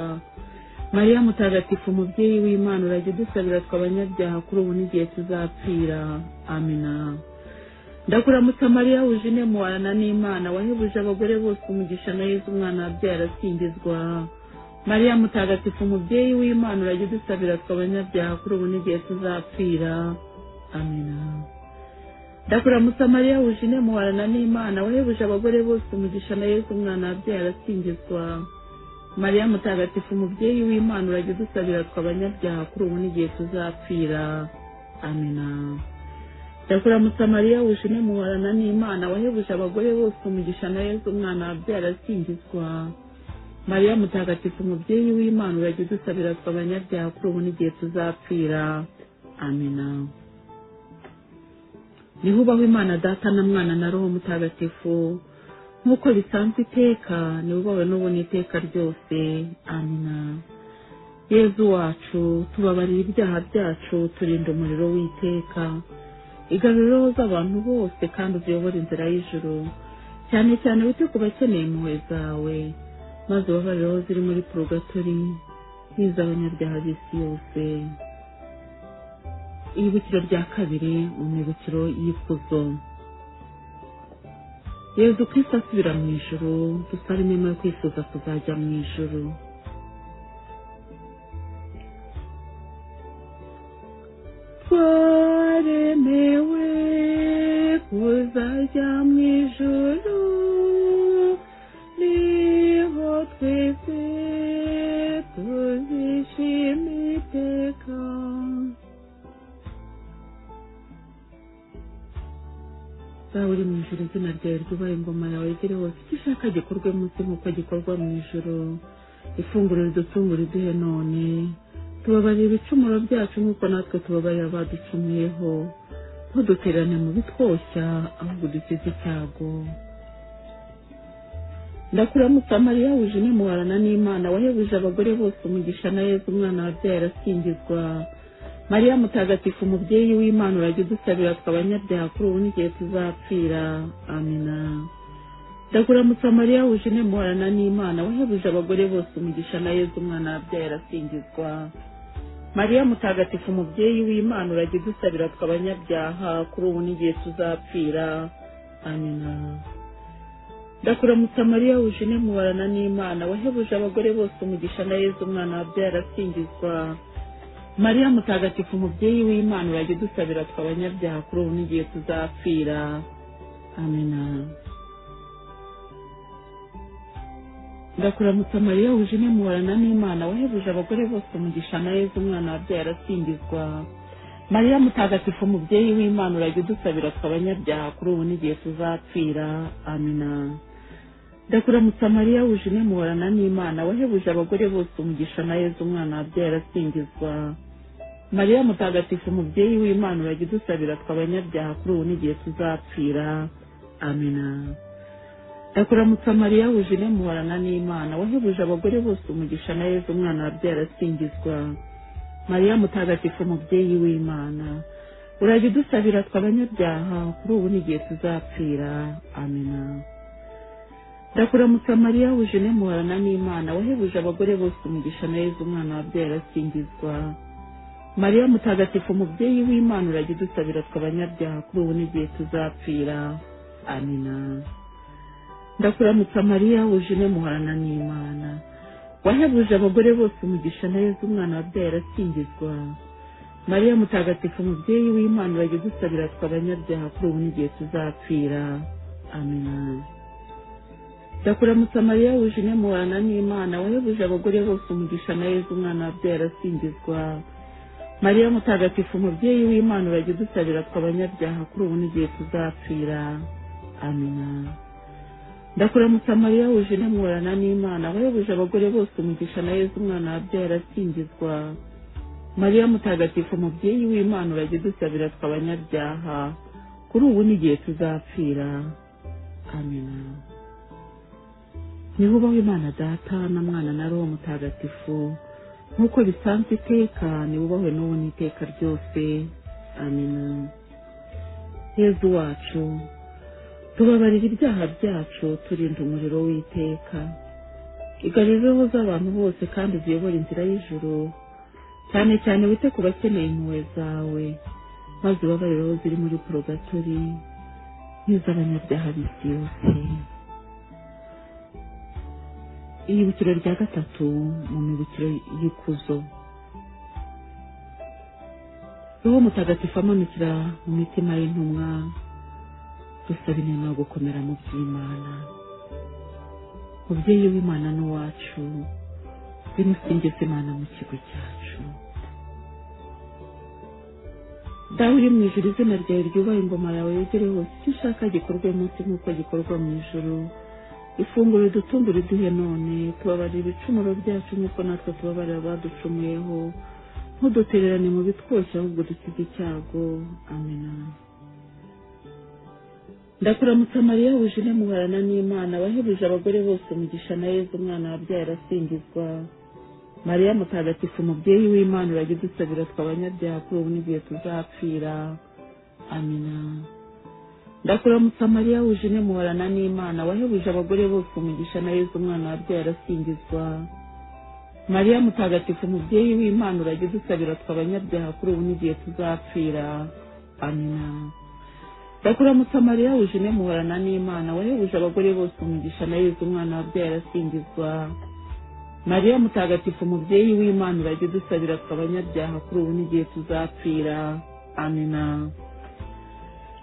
mariya mutagatifu umubyeyi w'imana urajya udusabira twe abanyabyaha kuri ubu n'igihe tuzapfira amina ndakuramutsa mariya wujine muhorana n'imana wahebuje abagore bose umugisha na yezu umwana wabyaye arasingizwa mariya mutagatifu umubyeyi w'imana urajya udusabira twe abanyabyaha kuri ubu n'igihe tuzapfira amina ndakuramutsa mariya wujine muhorana n'imana wahebuje abagore bose umugisha na yezu umwana wabyaye arasingizwa mariya mutagatifu umubyeyi w'imana urajya udusabira twe abanyabyaha kuri ubu n'igihe tuzapfira amina ndakuramutsa mariya wujine muhorana n'imana wahebuje abagore bose umugisha na yezu umwana wabyaye arasingizwa mariya mutagatifu umubyeyi w'imana urajya udusabira twe abanyabyaha kuri ubu n'igihe tuzapfira amina niho ubaho imana data na mwana na roho mutagatifu nk'uko bisanzwe iteka niwe ubawe n'ubu n'iteka ryose amina yezu wacu tubabarira ibyaha byacu turinda umuriro w'iteka igarura roho z'abantu bose kandi uziyobore inzira y'ijoro cyane cyane wite ku bakeneye impuhwe zawe maze ubabarire aho ziri muri porogatori n'iz'abanyabyaha b'isi yose ibibukiro rya kabiri mu mibukiro y'ikuzo yezu kirisita asubira mu ijoro dusaremo yo kwifuza kuzajya mu ijoro twaremewe kuzajya mu ijoro niho twese tuzishima iteka zaba uri mu ijoro izina ryawe ryubahe ingoma yawe igere hose icyo ushaka gikorwe munsi nk'uko gikorwa mu ijoro ifunguro ridutungura iduhe none tubabarira ibicumuro byacu nk'uko natwe tubabarira abaducumuyeho ntuduterane mu bitwoshya ahubwo dukize icyago ndakuramutsa mariya wuje imuharana n'imana wahebuje abagore bose umugisha na yezu umwana wabyaye arasingizwa mariya mutagatifu umubyeyi w'imana urajya udusabira twe abanyabyaha kuri ubu n'igihe tuzapfira amina ndakuramutsa mariya wuje muharana n'imana wahebuje abagore bose umugisha na yezu umwana wabyaye arasingizwa mariya mutagatifu umubyeyi w'imana urajya udusabira twe abanyabyaha kuri ubu n'igihe tuzapfira amina ndakuramutsa mariya wuje muharana n'imana wahebuje abagore bose umugisha na yezu umwana wabyaye arasingizwa mariya mutagatifu umubyeyi w'imana urajya udusabira twe abanyabyaha kuri ubu n'igihe tuzapfira amena ndakuramutsa mariya wuje muharana n'imana wahebuje abagore bose umugisha na yezu umwana wabyaye arasingizwa mariya mutagatifu umubyeyi w'imana urajya udusabira twe abanyabyaha kuri ubu n'igihe tuzapfira amena ndakuramutsa mariya wuje muharana n'imana wahebuje abagore bose umugisha na yezu umwana wabyaye arasingizwa mariya mutagatifu umubyeyi w'imana urajya udusabira twe abanyabyaha kuri ubu n'igihe tuzapfira amena ndakuramutsa mariya wuje muharana n'imana wahebuje abagore bose umugisha na yezu umwana wabyaye arasingizwa mariya mutagatifu umubyeyi w'imana urajya udusabira twe abanyabyaha kuri ubu n'igihe tuzapfira amena ndakuramutsa mariya wuje muharana n'imana wahebuje abagore bose umugisha na yezu umwana wabyaye arasingizwa mariya mutagatifu umubyeyi w'imana urajya udusabira twe abanyabyaha kuri ubu n'igihe tuzapfira amina ndakuramutsa mariya wuje muharana n'imana wahebuje abagore bose umugisha na yezu umwana wabyaye arasingizwa mariya mutagatifu umubyeyi w'imana urajya udusabira twe abanyabyaha kuri ubu n'igihe tuzapfira amina ndakuramutsa mariya wuje muharana n'imana wahebuje abagore bose umugisha na yezu umwana wabyaye arasingizwa mariya mutagatifu umubyeyi w'imana urajya udusabira twe abanyabyaha kuri ubu n'igihe tuzapfira amina ndakuramutsa mariya wuje muharana n'imana wahebuje abagore bose umugisha na yezu umwana wabyaye arasingizwa mariya mutagatifu umubyeyi w'imana urajya udusabira twe abanyabyaha kuri ubu n'igihe tuzapfira amina niho ubaho imana data na mwana na roho mutagatifu nk'uko bisanzwe iteka niwe ubahwe n'ubu n'iteka ryose amina yezu wacu tubabarira ibyaha byacu turinda umuriro w'iteka igarurira roho z'abantu bose kandi uziyobore inzira y'ijoro cyane cyane wite ku bakeneye impuhwe zawe maze ubabarire aho ziri muri porogatori n'iz'abanyabyaha b'isi yose iyibukiro rya gatatu mu mibukiro y'ikuzo roho mutagatifu amanukira mu mitima y'intumwa dusaba inema yo gukomera mu by'imana mubyeyi w'imana n'uwacu bimusingiza imana mu kigo cyacu dawe uri mu ijoro izina ryawe ryubaha ingoma yawe yegere hose icyo ushaka gikorwe munsi nk'uko gikorwa mu ijoro ifunguro ridutunga riduhe none tubabarira ibicumuro byacu nk'uko natwe tubabarira abaducumuyeho ntudutererane mu bitwoshya ahubwo dukize icyago amena ndakuramutsa mariya wujune muhorana n'imana wahebuje abagore bose umugisha na yezu umwana wabyaye arasingizwa mariya mutagatifu umubyeyi w'imana urajya udusabira tw'abanyabyaha kuri ubu n'igihe tuzapfira amina ndakuramutsa mariya wujune muhorana n'imana wahebuje abagore bose umugisha na yezu umwana wabyaye arasingizwa mariya mutagatifu umubyeyi w'imana urajya udusabira tw'abanyabyaha kuri ubu n'igihe tuzapfira amina ndakuramutsa mariya wujune muhorana n'imana wahebuje abagore bose umugisha na yezu umwana wabyaye arasingizwa mariya mutagatifu umubyeyi w'imana urajya udusabira tw'abanyabyaha kuri ubu n'igihe tuzapfira amina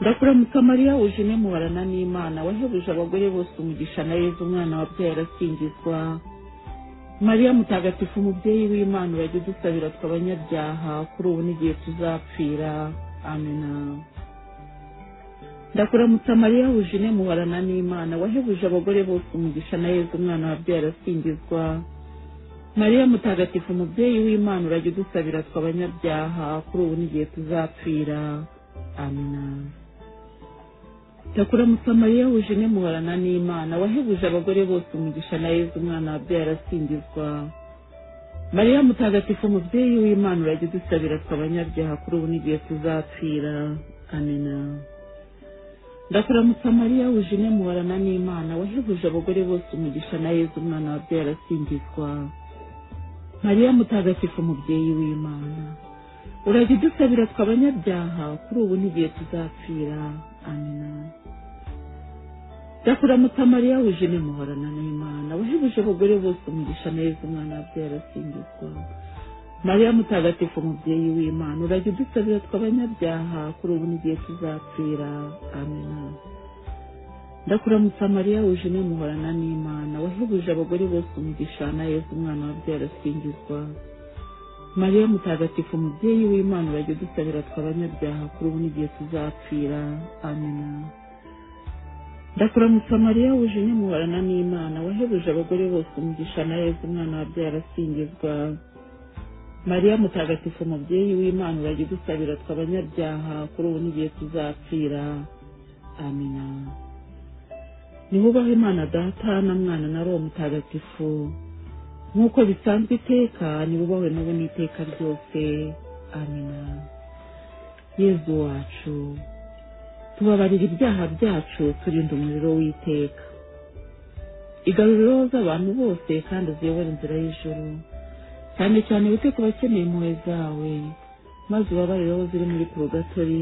ndakuramutsa mariya wujune muhorana n'imana wahebuje abagore bose umugisha na yezu umwana wabyaye arasingizwa mariya mutagatifu umubyeyi w'imana urajya udusabira tw'abanyabyaha kuri ubu n'igihe tuzapfira amina ndakuramutsa mariya wujune muhorana n'imana wahebuje abagore bose umugisha na yezu umwana wabyaye arasingizwa mariya mutagatifu umubyeyi w'imana urajya udusabira tw'abanyabyaha kuri ubu n'igihe tuzapfira amina ndakuramutsa mariya wujune muhorana n'imana wahebuje abagore bose umugisha na yezu umwana wabyaye arasingizwa mariya mutagatifu umubyeyi w'imana urajya udusabira tw'abanyabyaha kuri ubu n'igihe tuzapfira amina ndakuramutsa mariya wujune mubarana n'imana wahebuje abagore bose umugisha na yezu umwana wabyaye arasingizwa mariya mutagatifu umubyeyi w'imana urajya udusabira tw'abanyabyaha kuri ubu n'igihe tuzapfira amina ndakuramutsa mariya wujune muhorana n'imana wahebuje abagore bose umugisha na yezu umwana wabyaye arasingizwa mariya mutagatifu umubyeyi w'imana urajya udusabira tw'abanyabyaha kuri ubu n'igihe tuzapfira amina ndakuramutsa mariya wujune muhorana n'imana wahebuje abagore bose umugisha na yezu umwana wabyaye arasingizwa mariya mutagatifu umubyeyi w'imana urajya udusabira tw'abanyabyaha kuri ubu n'igihe tuzapfira amina ndakuramutsa mariya wujune muhorana n'imana wahebuje abagore bose umugisha na yezu umwana wabyaye arasingizwa mariya mutagatifu umubyeyi w'imana urajya udusabira tw'abanyabyaha kuri ubu n'igihe tuzapfira amina nihubahe imana data na mwana na roho mutagatifu nk'uko bisanzwe iteka nibubahwe n'ubu n'iteka ryose amina yezu wacu tubabarira ibyaha byacu turinda umuriro w'iteka igaruriro z'abantu bose kandi uziyobora inzira y'ijoro cyane cyane wite ku bakeneye impuhwe zawe maze ubabarire aho ziri muri porogatori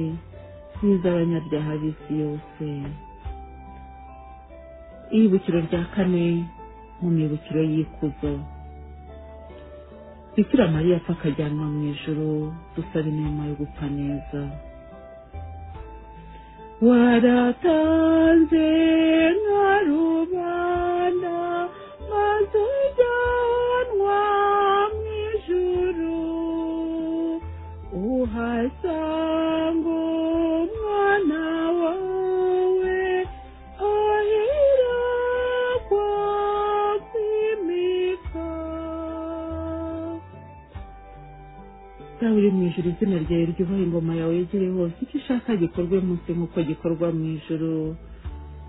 n'iz'abanyabyaha b'isi yose iribukiro rya kane mu mibukiro y'ikuzo bikira mariya apfa akajyanwa mu ijoro dusaba inama yo gupfa neza waratanze nka rubanda maze ujyanwa mu ijuru uhasanga umwana wawe ahirakwa kwimika dawe uri mu ijoro izina ryawe ryubahe ingoma yawe yegere hose icyo ushaka gikorwe munsi nk'uko gikorwa mu ijoro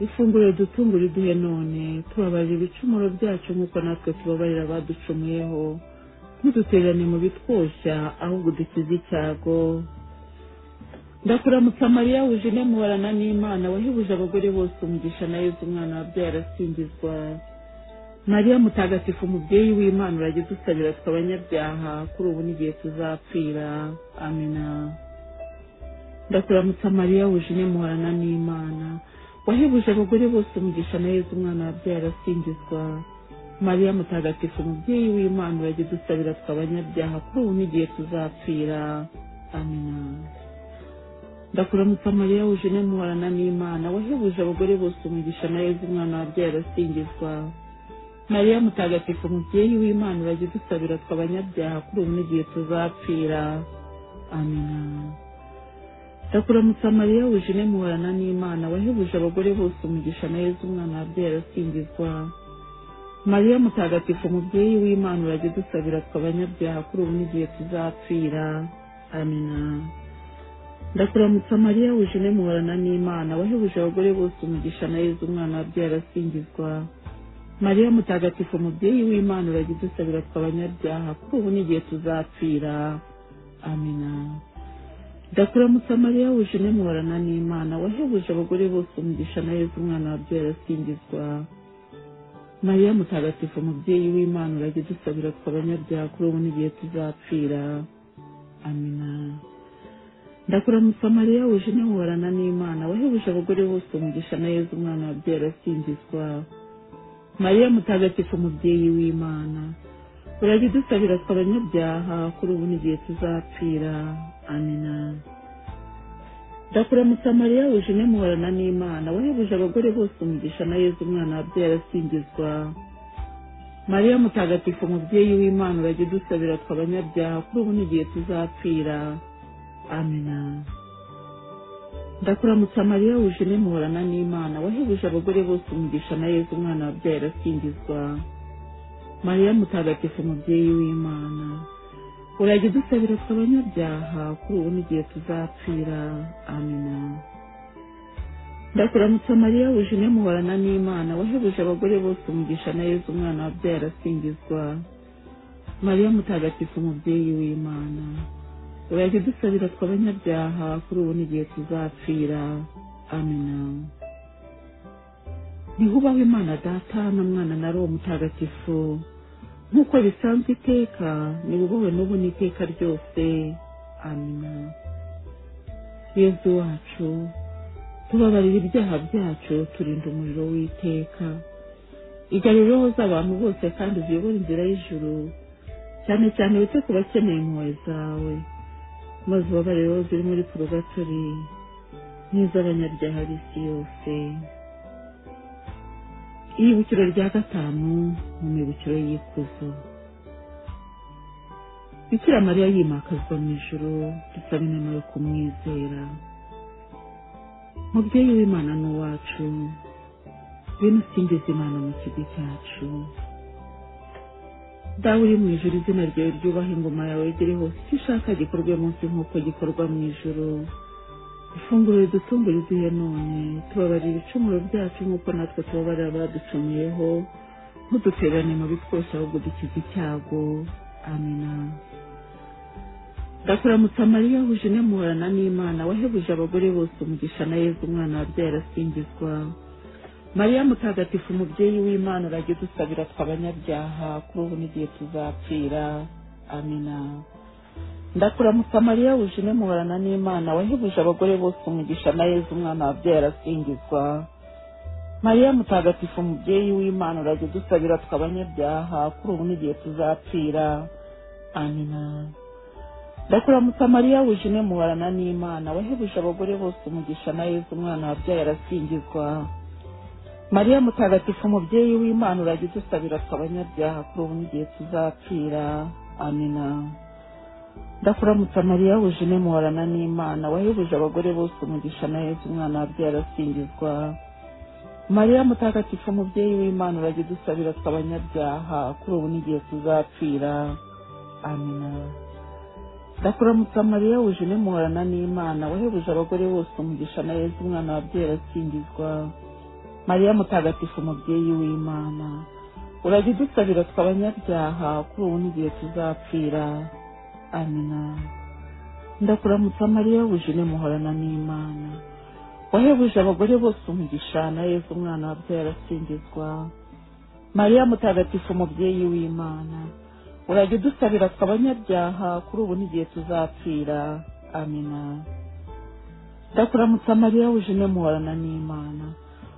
ifunguro dutungure uduhe none tubabarira ibicumuro byacu nk'uko natwe tubabarira abaducumuyeho ntidutererane mu bitwoshya ahubwo dukize icyago ndakuramutsa mariya wujune mubarana n'imana wahebuje abagore bose umugisha na yezu umwana wabyaye arasingizwa mariya mutagatifu umubyeyi w'imana urajya udusabira tw'abanyabyaha kuri ubu n'igihe tuzapfira amina ndakuramutsa mariya wujune muhorana n'imana wahebuje abagore bose umugisha na yezu umwana wabyaye arasingizwa mariya mutagatifu umubyeyi w'imana urajya udusabira tw'abanyabyaha kuri ubu n'igihe tuzapfira amina ndakuramutsa mariya wujune muhorana n'imana wahebuje abagore bose umugisha na yezu umwana wabyaye arasingizwa mariya mutagatifu umubyeyi w'imana urajya udusabira tw'abanyabyaha kuri ubu n'igihe tuzapfira amina ndakuramutsa mariya wujune muhorana n'imana wahebuje abagore bose umugisha na yezu umwana wabyaye arasingizwa mariya mutagatifu umubyeyi w'imana urajya udusabira tw'abanyabyaha kuri ubu n'igihe tuzapfira amina ndakuramutsa mariya wujine muhorana n'imana wahebuje abagore bose umugisha na yezu umwana wabyaye arasingizwa mariya mutagatifu mubyeyi w'imana uragize usabira twe abanyabyaha kuri ubu n'igihe tuzapfira amina ndakuramutsa mariya wujine muhorana n'imana wahebuje abagore bose umugisha na yezu umwana wabyaye arasingizwa mariya mutagatifu mubyeyi w'imana uragize usabira twe abanyabyaha kuri ubu n'igihe tuzapfira amina ndakuramutsa mariya wuje ntiworana n'imana wahebuje abagore bose umugisha na yezu umwana wabyaye arasingizwa mariya mutagatifu mubyeyi w'imana urajya udusabira twe abanyabyaha kuri ubu n'igihe tuzapfira amina ndakuramutsa mariya wuje ntimuhorana n'imana wahebuje abagore bose umugisha na yezu umwana wabyaye arasingizwa mariya mutagatifu mubyeyi w'imana urajya udusabira twe abanyabyaha kuri ubu n'igihe tuzapfira amina ndakuramutsa mariya wujine muhorana n'imana wahebuje abagore bose umugisha na yezu umwana wabyaye arasingizwa mariya mutagatifu mubyeyi w'imana urajya udusabira twe abanyabyaha kuri ubu n'igihe tuzapfira amina ndakuramutsa mariya wujine muhorana n'imana wahebuje abagore bose umugisha na yezu umwana wabyaye arasingizwa mariya mutagatifu mubyeyi w'imana urajya udusabira twe abanyabyaha kuri ubu n'igihe tuzapfira amina ntihubaho imana data na mwana na roho mutagatifu nk'uko bisanzwe iteka nibubohe n'ubu n'iteka ryose amina yezu wacu tubabarira ibyaha byacu turinda umuriro w'iteka igarura roho z'abantu bose kandi uziyobora inzira y'ijuru cyane cyane wite ku bakeneye impuhwe zawe maze ubabare rero ziri muri porogatori n'iz'abanyabyaha b'isi yose iyibukiro rya gatanu mu mibukiro y'ikuzo bikira mariya yimakazwa mu ijoro dusaba inama yo kumwizera mubyeyi w'imana n'uwacu bino usingiza imana mu kigo cyacu dawe uri mu ijoro izina ryawe ryubaha ingoma yawe igere hose icyo ushaka gikorwe munsi nk'uko gikorwa mu ijoro ifunguro ridutungura iduhe none tubabarira ibicumuro byacu nk'uko natwe tubabarira abaducumuyeho ntuduterane mubi twose ahubwo dukize icyago amina ndakuramutsa mariya huje inemuhorana n'imana wahebuje abagore bose umugisha na yezu umwana wabyaye arasingizwa mariya mutagatifu umubyeyi w'imana urajya udusabira twe abanyabyaha kuri ubu n'igihe tuzapfira amina ndakuramutsa mariya wuje inemuhorana n'imana wahebuje abagore bose umugisha na yezu umwana wabyaye arasingizwa mariya mutagatifu umubyeyi w'imana urajya udusabira twe abanyabyaha kuri ubu n'igihe tuzapfira amina ndakuramutsa mariya wuje inemuhorana n'imana wahebuje abagore bose umugisha na yezu umwana wabyaye arasingizwa mariya mutagatifu umubyeyi w'imana urajya udusabira twe abanyabyaha kuri ubu n'igihe tuzapfira amina ndakuramutsa mariya wuje inemuhorana n'imana wahebuje abagore bose umugisha na yezu umwana wabyaye arasingizwa mariya mutagatifu umubyeyi w'imana urajya udusabira twe abanyabyaha kuri ubu n'igihe tuzapfira amina ndakuramutsa mariya wuje inemuhorana n'imana wahebuje abagore bose umugisha na yezu umwana wabyaye arasingizwa mariya mutagatifu umubyeyi w'imana urajya udusabira twe abanyabyaha kuri ubu n'igihe tuzapfira amina ndakuramutsa mariya wujine muhorana n'imana wahebuje abagore bose umugisha na yezu umwana wabyaye arasingizwa mariya mutagatifu umubyeyi w'imana urajya udusabira twe abanyabyaha kuri ubu n'igihe tuzapfira amina ndakuramutsa mariya wujine muhorana n'imana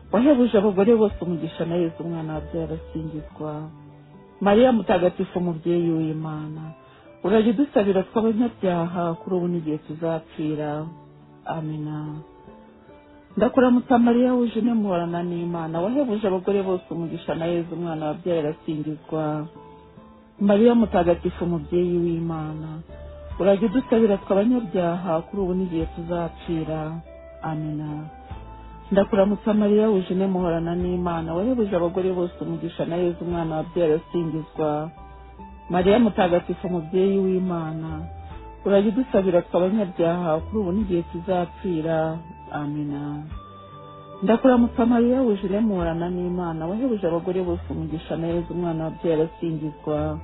wahebuje abagore bose umugisha na yezu umwana wabyaye arasingizwa mariya mutagatifu umubyeyi w'imana urajya udusabira tw'abanyabyaha kuri ubu n'igihe tuzapfira amina ndakuramutsa mariya wuje inemuhorana n'imana wahebuje abagore bose umugisha na yezu umwana wabyaye arasingizwa mariya mutagatifu umubyeyi w'imana urajya udusabira tw'abanyabyaha kuri ubu n'igihe tuzapfira amina ndakuramutsa mariya wuje inemuhorana n'imana wahebuje abagore bose umugisha na yezu umwana wabyaye arasingizwa mariya mutagatifu umubyeyi w'imana urajya udusabira twe abanyabyaha kuri ubu n'igihe tuzapfira amina ndakuramutsa mariya wuje murana n'imana wahebuje abagore bose umugisha neza umwana wabyaye arasingizwa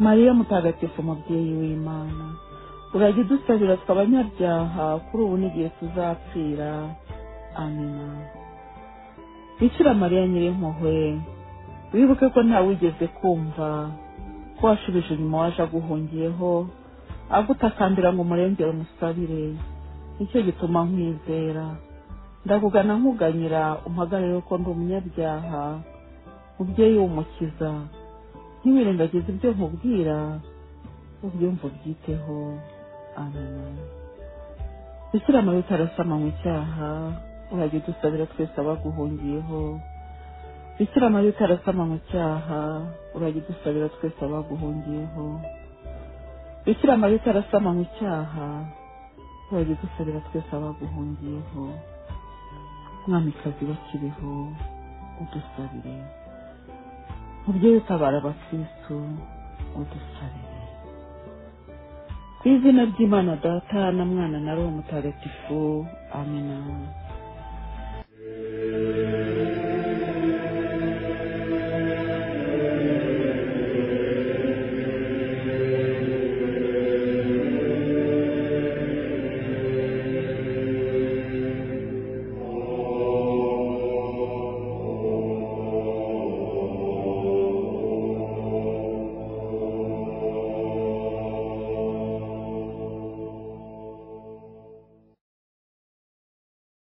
mariya mutagatifu mubyeyi w'imana urajya udusabira twe abanyabyaha kuri ubu n'igihe tuzapfira amina bikira mariya nyirimpuhwe wibuke ko ntawigeze kumva ko washubije inyuma waje aguhungiyeho agutakambira ngo umurengere umusabire nicyo gituma nkwizera ndakugana nkuganyira umpagarare ko ndi umunyabyaha mubyeyi w'umukiza ntiwirengagize ibyo nkubwira ubyumva ubyiteho amena gushyira amavuta arasama mu cyaha urajya udusabira twese abaguhungiyeho bikira amavuta arasama mu cyaha urajya udusabira twese abaguhungiyeho bikira amavuta arasama mu cyaha urajya udusabira twese abaguhungiyeho mwamikazi bakiriho udusabire mubyeyi utabara abakristu udusabire ku izina ry'imana data na mwana na roho mutagatifu amina